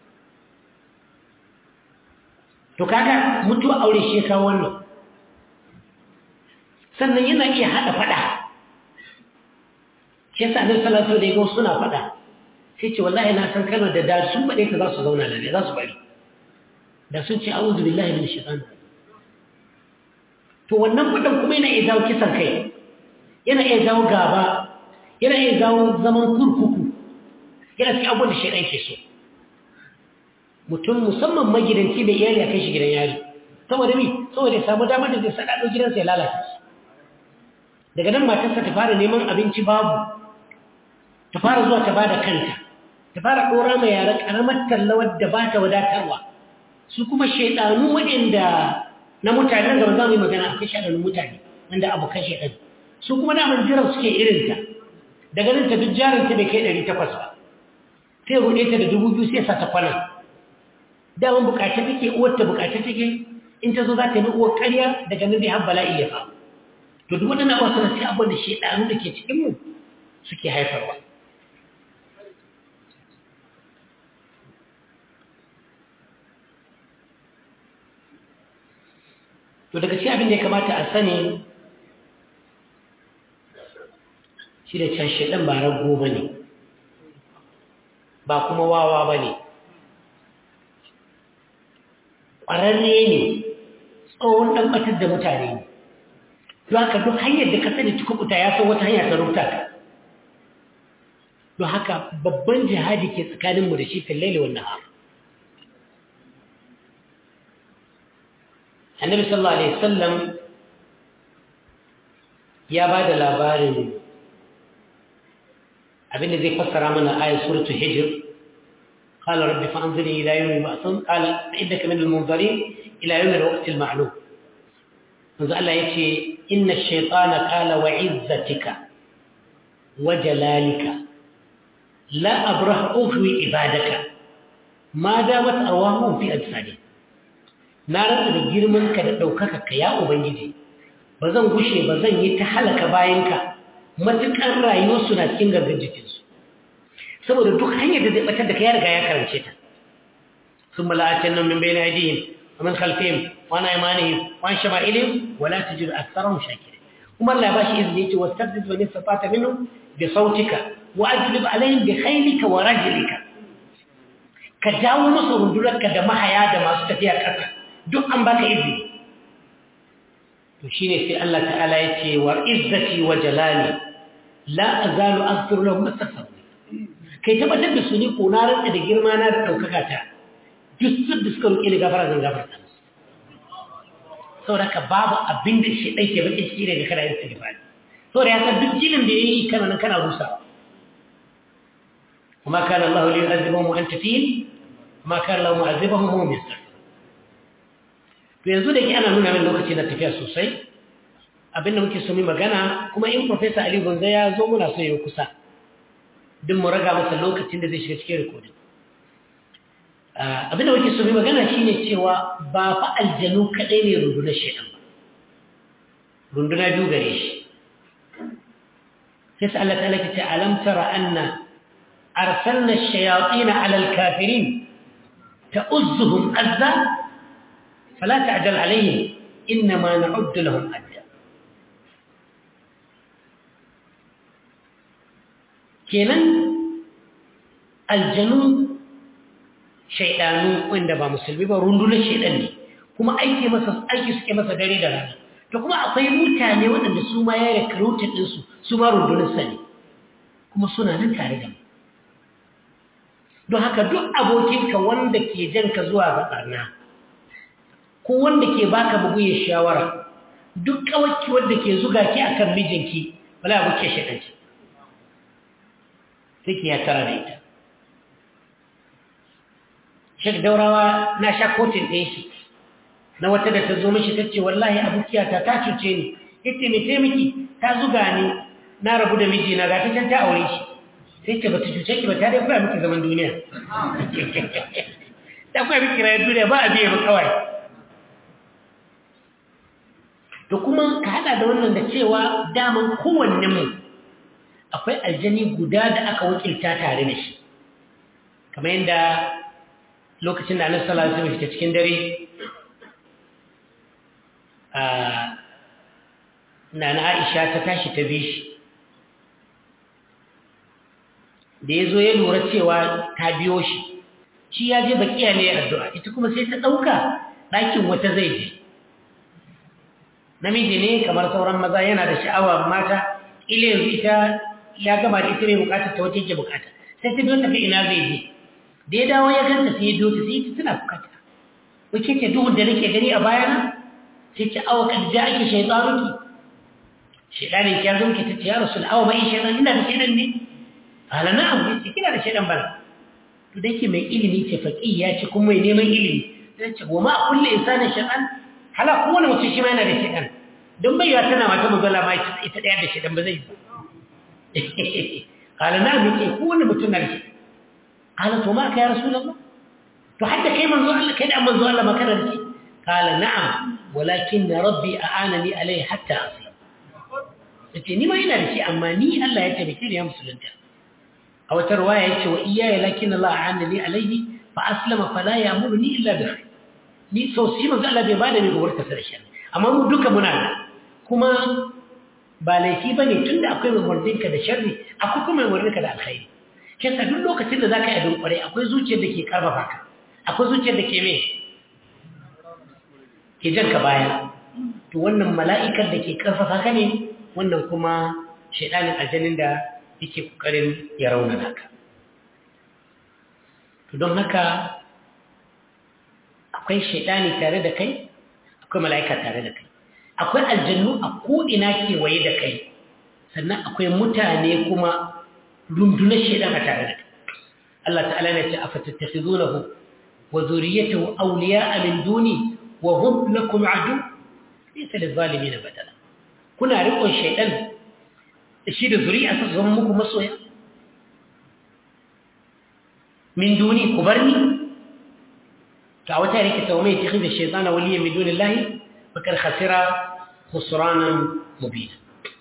to kaga mutuwa aure shi ya kawo wannan sannan yana iya haɗa faɗa shi yasa annabi sallallahu alaihi wasallam suna faɗa sai ce wallahi na san kalmar da da sun faɗe ta za su zauna lafiya za su bari da sun ce a'udhu billahi minash shaitan to wannan faɗan kuma yana iya jawo kisan kai yana iya jawo gaba yana iya jawo zaman kurkuku yana cikin abubuwan da shaitan ke so mutum musamman magidanci da iyali a kai shi gidan yari saboda mi saboda ya samu damar da zai saɗaɗo gidansa ya lalata daga nan matarsa ta fara neman abinci babu ta fara zuwa ta bada kanta ta fara ɗora mai yara ƙaramar tallawar da ba ta wadatarwa su kuma shaiɗanu waɗanda na mutanen da ba za mu yi magana akwai shaɗanun mutane wanda abokan shaiɗan su kuma damar jiran suke irinta daga nan ta duk jarinta bai kai ɗari takwas ba sai ruɗe ta da dubu biyu sai sa ta kwana daman bukace take uwarta bukace take in ta zo za ta yi uwar ƙarya daga nan dai har bala'i ya faru to duk waɗannan abuwa suna sai abin da shaidanu da ke cikinmu suke haifarwa to daga ci abin da ya kamata a sani shi da can shaidan ba rago ba ne ba kuma wawa ba ne ƙwararre ne tsohon ɗan ɓatar da mutane ne don haka duk hanyar da ka sani cikin kuta ya san wata hanya ta rubuta ka don haka babban jihadi ke tsakaninmu da shi fillaili wannan ha annabi sallallahu alaihi wasallam ya ba da labarin abinda zai fassara mana ayat suratul hijr قال رب فأنظرني إلى يوم يبعثون قال إنك من المنظرين إلى يوم الوقت المعلوم منذ الله يكشي إن الشيطان قال وعزتك وجلالك لا أبرح أغوي عبادك ما دامت أرواحهم في أجسادهم نارا da girmanka da ɗaukaka ka ya Ubangiji ba zan gushe ba zan yi ta halaka bayanka matuƙar rayuwarsu na cikin gangan jikinsu saboda duk hanyar da zai batar da ka ya riga ya karance ta sun mala'atin nan min bai na yadihim wa min khalfihim wa na imanihim wa an shama'ilihim wa la tajidu aktharahum shakirin kuma Allah ya bashi izini yace wastafid wa nistata minhum bi sautika wa ajlib alaihim bi khaylika wa rajlika ka jawo musu rundunarka da mahaya da masu tafiya ƙasa duk an baka izini to shine sai Allah ta'ala yace wa izzati wa jalali la azalu aghfiru lahum astaghfiru kai tabbatar da su ne ko na rantsa da girma na da ɗaukaka ta duk su da suka roƙe ni gafara zan gafarta musu saboda ka babu abin da shi ɗai ke baƙin ciki daga kada yin istighfari so da ya san duk ginin da ya yi kana nan kana rusawa kuma kana Allah li yu'adhibahum wa anta fihim ma kana Allah mu'adhibahum wa hum yastaghfirun to yanzu da ke ana nuna min lokaci na tafiya sosai abinda muke so mu magana kuma in professor Ali Gonza ya zo muna so ya kusa din mu raga masa lokacin da zai shiga cikin recording abinda muke so mu magana shine cewa ba fa aljanu kadai ne rundunar shedan ba runduna biyu gare shi sai Allah ta'ala ke ce alam tara anna arsalna ash-shayatin 'ala al-kafirin ta'uzzuhum azza fala ta'jal 'alayhim inma na'uddu lahum adda kenan aljanu shaydanu wanda ba musulmi ba rundunar shaydan ne kuma aiki masa aiki suke masa dare da rana to kuma akwai mutane waɗanda su ma ya recruited ɗinsu su ma rundunar sani kuma suna nan tare da mu don haka duk abokinka wanda ke janka zuwa ga ɓarna ko wanda ke baka bugu ya shawara duk kawaki wanda ke zuga ki akan mijinki wala abu ke shaɗanci sai ki ya tara da ita shek daurawa na sha kotin ɗin shi na wata da ta zo mishi ta ce wallahi abokiyata ta cuce ni yace me taimaki ta zuga ni na rabu da mijina ga ta can ta aure shi sai ce bata cuce ki ba ta dai koya miki zaman duniya ta koya miki rayuwar duniya ba a biye ba kawai to kuma ka hada da wannan da cewa daman kowanne mu akwai aljani guda da aka wakilta tare da shi kamar yadda lokacin da annabi sallallahu alaihi wasallam fita cikin dare na na aisha ta tashi ta bi shi da ya zo ya lura cewa ta biyo shi shi ya je bakiya ne addu'a ita kuma sai ta ɗauka ɗakin wata zai je namiji ne kamar sauran maza yana da sha'awa mata ile yanzu ita ya gama da ita mai bukata ta wace ke bukata sai ta biyo tafi ina zai je da ya dawo ya ganta sai ya biyo ta sai ita tana bukata wace ce duhun da nake gani a bayana sai ce awa kad ja ake shaytanuki shaytanin ya zo ki tace ya rasul awa mai shaytan ina da shaytan ne ala na'am yace kina da shaytan bana to da yake mai ilimi ce faqih ya ce kuma mai neman ilimi sai ce wa ma kullu insanin shaytan hala kowane mutum shi ma yana da shaytan don bai ya tana mata muzalla ma ita daya da shaytan ba zai yi ala na'am yace kowane mutum na da shaytan ala to ma ka ya rasulullah to hadda kai manzo Allah kai da manzo Allah ma kana da shi قال نعم ولكن ربي أعانني عليه حتى أسلم yace ni ma ina da shi amma ni Allah ya tabbake ni ya musulunta a wata riwaya yace wa iyaya lakin Allah a'ana li alayhi fa aslama fala ya'muruni illa bi khair ni so shi manzo Allah bai bada ni gobar ta sarshi amma mu duka muna da kuma ba laifi bane tunda akwai mai ka da sharri akwai kuma mai ka da alkhairi kisa duk lokacin da zaka yi abin kwarai akwai zuciyar da ke karfafa ka akwai zuciyar da ke me ke jan ka baya to wannan mala'ikar da ke karfafa ka ne wannan kuma shaidanin aljanin da yake kokarin ya raunana ka to don haka akwai shaidani tare da kai akwai mala'ika tare da kai akwai aljannu a ko'ina kewaye da kai sannan akwai mutane kuma rundunar shaidan a tare da kai Allah ta'ala ne ce a fatattakhizunahu wa zuriyatahu awliya'a min duni wa hum lakum adu laysa lizalimin badala kuna riƙon shaidan shi da zuri'a su zama muku masoya min duni ku bar ni to a wata rike ta mai tikhid ash-shaytan waliya min duni Allah fakar khasira khusranan mubina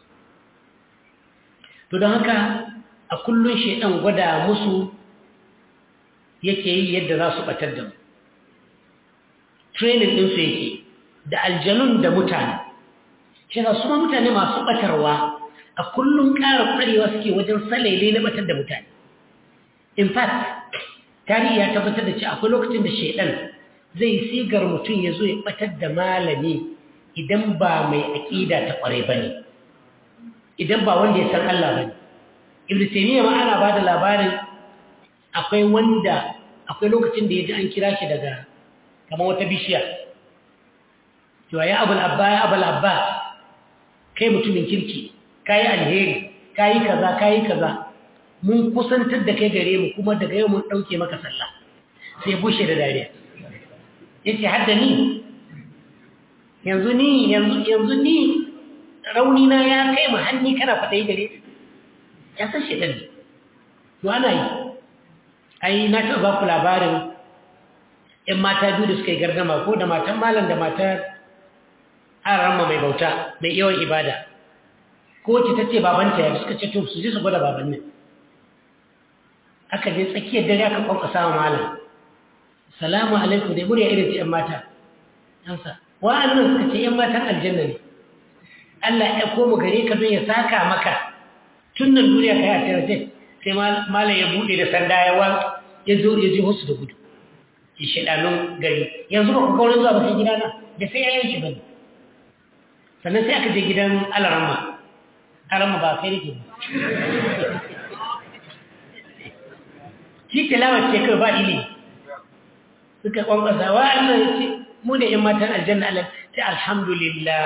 to don haka a kullun shaidan gwada musu yake yi yadda za su batar da mu training ɗinsu yake da aljanun da mutane shi su ma mutane masu ɓatarwa a kullum ƙara ƙwarewa suke wajen salaile na ɓatar da mutane in fact tarihi ya tabbatar da ce akwai lokacin da shaidan zai sigar mutum ya zo ya ɓatar da malami idan ba mai aƙida ta ƙware ba ne idan ba wanda ya san Allah ba ne ibn taymiya ma ana ba da labarin akwai wanda akwai lokacin da ya ji an kira shi daga kamar wata bishiya cewa ya abul abba ya abul abba kai mutumin kirki kayi alheri kayi kaza kayi kaza mun kusantar da kai gare mu kuma daga yau mun ɗauke maka sallah sai bushe da dariya ya ce hadda ni yanzu ni yanzu ni rauni na ya kai ma hanni kana faɗai gare ya san shi ɗan to ana yi ai na taɓa ba ku labarin ‘yan mata biyu da suka yi gardama ko da matan malam da matar haramma mai bauta mai yawan ibada ko ce ta ce babanta ya suka ce to su je su gwada babannin aka je tsakiyar dare aka kwankwasa wa malam salamu alaikum dai murya irin ta ‘yan mata yansa wa'annan suka ce ‘yan matan aljanna ne Allah ya koma gare ka don ya saka maka tun nan duniya ka yi a tarafe sai malam ya buɗe da sanda ya wa ya zo ya ji wasu da gudu ya shaɗanun gari yanzu ba ku kawo zuwa ba sai gidana da sai ya yanki ba ne sannan sai aka je gidan alaramma alaramma ba sai rike ba shi tilawar ce kai ba ilimi suka kwankwasa wa Allah ya ce mu da ‘yan matan aljanna Allah ta alhamdulillah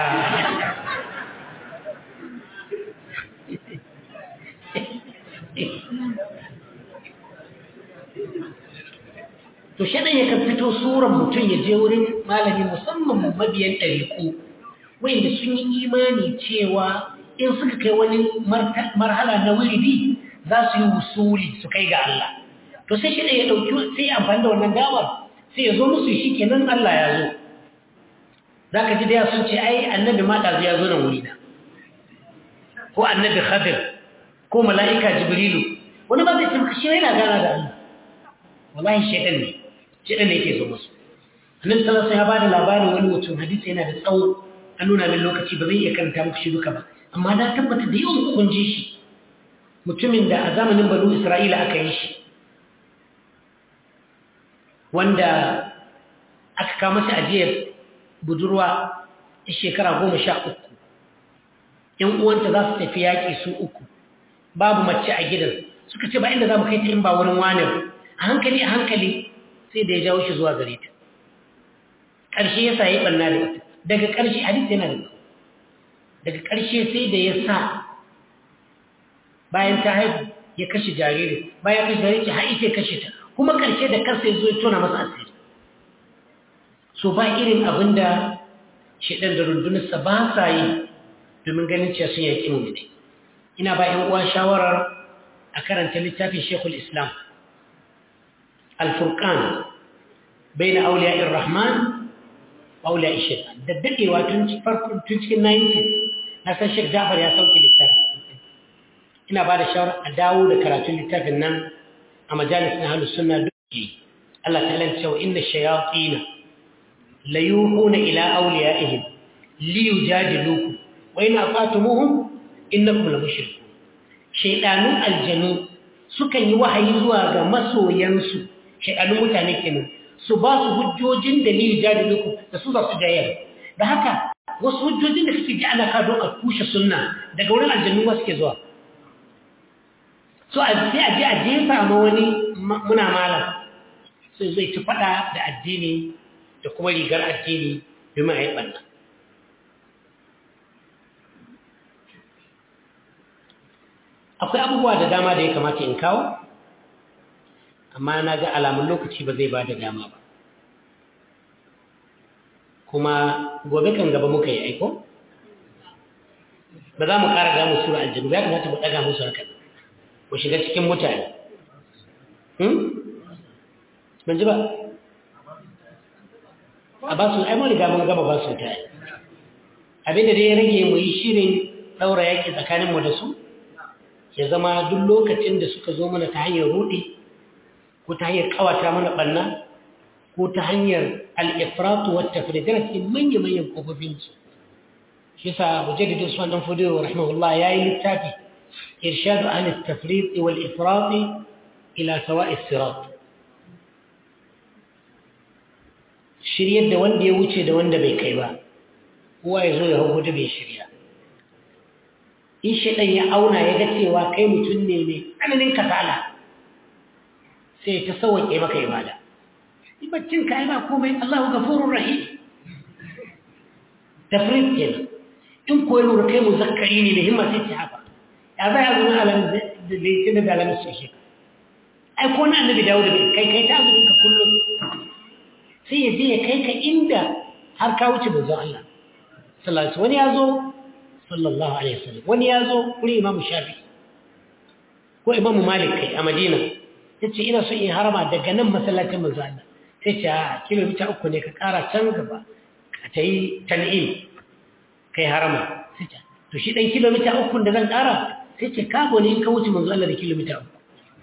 to shaɗan yakan fito suran mutum ya je wurin malami musamman mabiyan ɗariƙo wanda sun yi imani cewa in suka kai wani marhala na wuridi za su yi wusuli su kai ga Allah to sai shaɗan ya ɗauki sai amfani da wannan damar sai ya zo musu shi kenan Allah ya zo za ka ji da sun ce ai annabi ma ɗazu ya zo nan wurina ko annabi khadir ko mala'ika jibrilu wani ba zai ce maka shi yana gana da Allah wallahi shaidan ne shaidan ne yake zo musu annabi sallallahu alaihi wasallam ya bada labarin wani mutum hadisi yana da tsawo an nuna min lokaci ba zai iya karanta muku shi duka ba amma na tabbata da yawan kun ji shi mutumin da a zamanin banu isra'ila aka yi shi wanda aka kama shi ajiyar budurwa a shekara goma sha uku ‘yan uwanta za su tafi yaƙi su uku babu mace a gidan suka ce ba inda za mu kai ta in ba wurin wane a hankali a hankali sai da ya jawo shi zuwa gare ta ƙarshe ya sa ya ɓanna da ita daga ƙarshe hadis yana da daga ƙarshe sai da ya sa bayan ta haihu ya kashe jariri bayan kashe jariri har ita ya kashe ta kuma ƙarshe da kansa ya zo ya tona masa asiri so ba irin abin da shaɗan da rundunarsa ba sa yi domin ganin cewa sun yaƙi mummune ina ba ‘yan uwa shawarar a karanta littafin shekul islam alfurkan bai na auliya irrahman auliya ishir da daɗewa tun cikin 90 na san shek jafar ya sauke littafin ina ba da shawarar a dawo da karatun littafin nan a majalis na halus suna duki Allah ta lance wa inda shayatina la yuhuna ila awliyaihim li yujadilukum wa in afatumuhum innakum la mushrikun shaydanun aljanu sukan yi wahayi zuwa ga masoyansu shaydanun mutane kenan su ba su hujjojin da li yujadilukum da su za su jayar da haka wasu hujjojin da kake ji ana ka doka kushe sunna daga wurin aljannu ba suke zuwa so a sai a je a jefa ma wani muna malam sai zai ci fada da addini da kuma rigar addini domin a yi ɓanna akwai abubuwa da dama da ya kamata in kawo amma na ga alamun lokaci ba zai ba da dama ba kuma gobe kan gaba muka yi aiko ba za mu ƙara gamu sura aljanu ya kamata mu ɗaga musu harkar ku shiga cikin mutane ban ji ba a ba su aimon riga mun gaba ba su ta yi abinda dai ya rage mu yi shirin ɗaura yaƙi tsakaninmu da su ya zama duk lokacin da suka zo mana ta hanyar ruɗi ko ta hanyar ƙawata mana ɓanna ko ta hanyar al'ifratu wata firidar cikin manya-manyan ƙofofinsu shi sa mujaddidin su ɗan fudewa rahimahullah ya yi littafi إرشاد أهل التفريط والإفراط إلى سواء الصراط shiryar da wanda ya wuce da wanda bai kai ba kowa ya zo ya hau da bai shirya in shaɗan ya auna ya ga cewa kai mutum ne mai tsananin kasala sai ta sauwaƙe maka ibada baccin ka yi ba komai Allahu gafurur rahim tafrid kenan in ko lura kai muzakkari ne da himma sai ta haka ya zai azumin alamis da laifin da alamis su shi ai ko na annabi dawo da kai kai ta azumin ka kullum sai ya je ya kai ka inda har ka wuce manzon Allah sallallahu alaihi wani ya zo sallallahu alaihi wasallam wani ya zo wuri imamu shafi ko imamu malik kai a madina ya ce ina so in harama daga nan masallacin manzon Allah sai ce a kilomita uku ne ka kara can gaba ka ta yi tan'im kai harama sai ce to shi ɗan kilomita uku da zan kara sai ce kabo ne in ka wuce manzon Allah da kilomita uku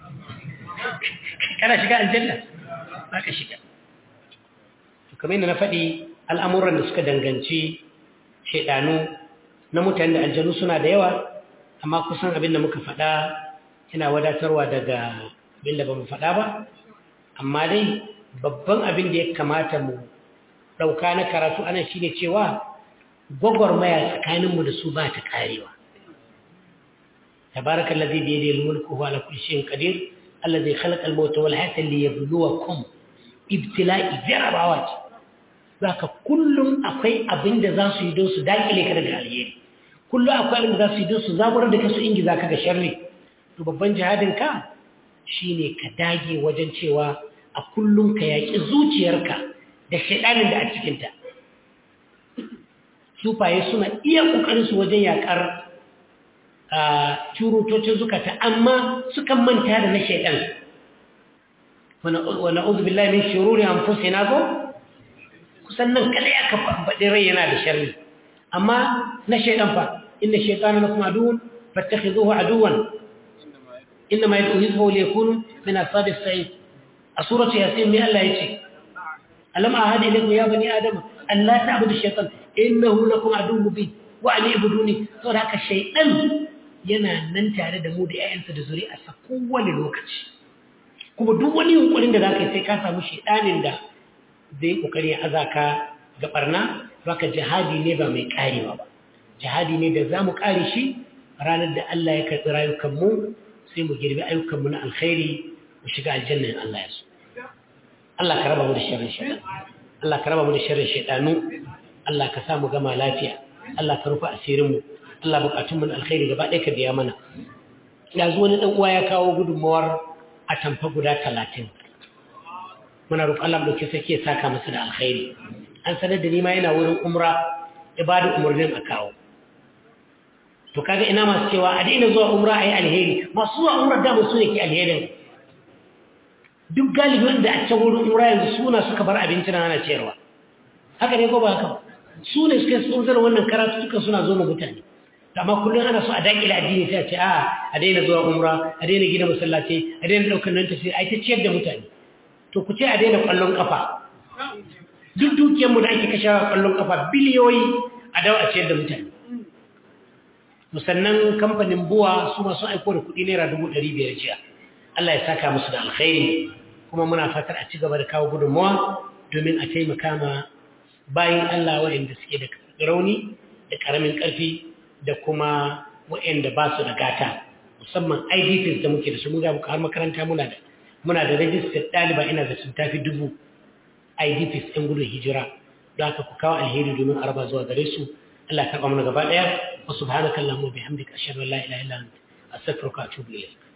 kana shiga aljanna ba ka shiga kamar yadda na faɗi al'amuran da suka danganci shaidanu na mutane da aljanu suna da yawa amma kusan abin da muka faɗa yana wadatarwa daga abin da ba mu faɗa ba amma dai babban abin da ya kamata mu ɗauka na karatu ana shi ne cewa gwagwarmaya tsakaninmu da su ba ta ƙarewa tabarakan lazi da yadda mulku huwa ala kulli shay'in qadir allazi khalaqa al-mauta wal hayata liyabluwakum ibtila'i jarabawa ce zaka kullum akwai abin da za su yi don su dakile ka daga alheri kullum akwai abin da za su yi don su zaburar da ka su ingiza ka ga sharri to babban jihadin ka shine ka dage wajen cewa a kullum ka yaƙi zuciyarka da shaidanin da a cikinta sufaye suna iya ƙoƙarin su wajen yaƙar curutocin zukata amma sukan manta da na shaidan wa na'udhu billahi min shururi anfusina ko kusan nan kada ya ka faɗi rai yana da sharri amma na shaidan fa inna shaytana lakum aduwwun fattakhidhuhu aduwwan inma yad'u hizbahu liyakunu min ashabis sa'id a suratu yasin me Allah yace alam ahadi ilaykum ya bani adama an la ta'budu shaytan innahu lakum aduwwun mubin wa an ibuduni saboda haka shaytan yana nan tare da mu da ƴaƴansa da zuri'arsa kowane lokaci kuma duk wani yunkurin da zaka yi sai ka samu shaytanin da zai kokari ya azaka ga barna baka jihadi ne ba mai karewa ba jihadi ne da zamu kare shi ranar da Allah ya karɓi rayukan mu sai mu girbi ayyukan mu na alkhairi mu shiga aljanna in Allah ya so Allah ka raba mu da sharrin shaytan Allah ka raba mu da sharrin shaytanu Allah ka sa mu gama lafiya Allah ka rufa asirin mu Allah bukatun mu na alkhairi gaba ɗaya ka biya mana yanzu wani dan uwa ya kawo gudunmawar a tamfa guda talatin muna roƙon Allah mu dauke sake saka masa da alkhairi an sanar da ni ma yana wurin umra ibada umurnin a kawo to kaga ina masu cewa a daina zuwa umra ayi alheri masu zuwa umra da su ne ke alherin duk galibi wanda a can wurin umra yanzu suna suka bar abinci na ana ciyarwa haka ne ko ba haka su ne suka tsunzar wannan karatu suka suna zo ma mutane amma kullum ana so a daƙile addini sai a ce a a daina zuwa umra a daina gina masallaci a daina ɗaukar nan tafiya a ta ciyar da mutane to ku ce a daina ƙwallon ƙafa duk dukiyarmu da ake kashewa ƙwallon ƙafa biliyoyi a dawo a ciyar da mutane musannan kamfanin buwa su masu aiko da kuɗi naira dubu ɗari biyar jiya Allah ya saka musu da alkhairi kuma muna fatar a ci gaba da kawo gudunmawa domin a taimaka ma bayan Allah waɗanda suke da rauni da ƙaramin ƙarfi da kuma waɗanda ba su da gata musamman IDPs da muke da su muga har makaranta muna da muna da rajistar ɗaliba ina da sun tafi dubu IDPs ɗin gudun hijira don haka ku kawo alheri domin araba zuwa gare su Allah ya karɓa mana gaba ɗaya wa subhanaka allahumma bihamdika ashhadu an la ilaha illa anta astaghfiruka wa atubu ilayk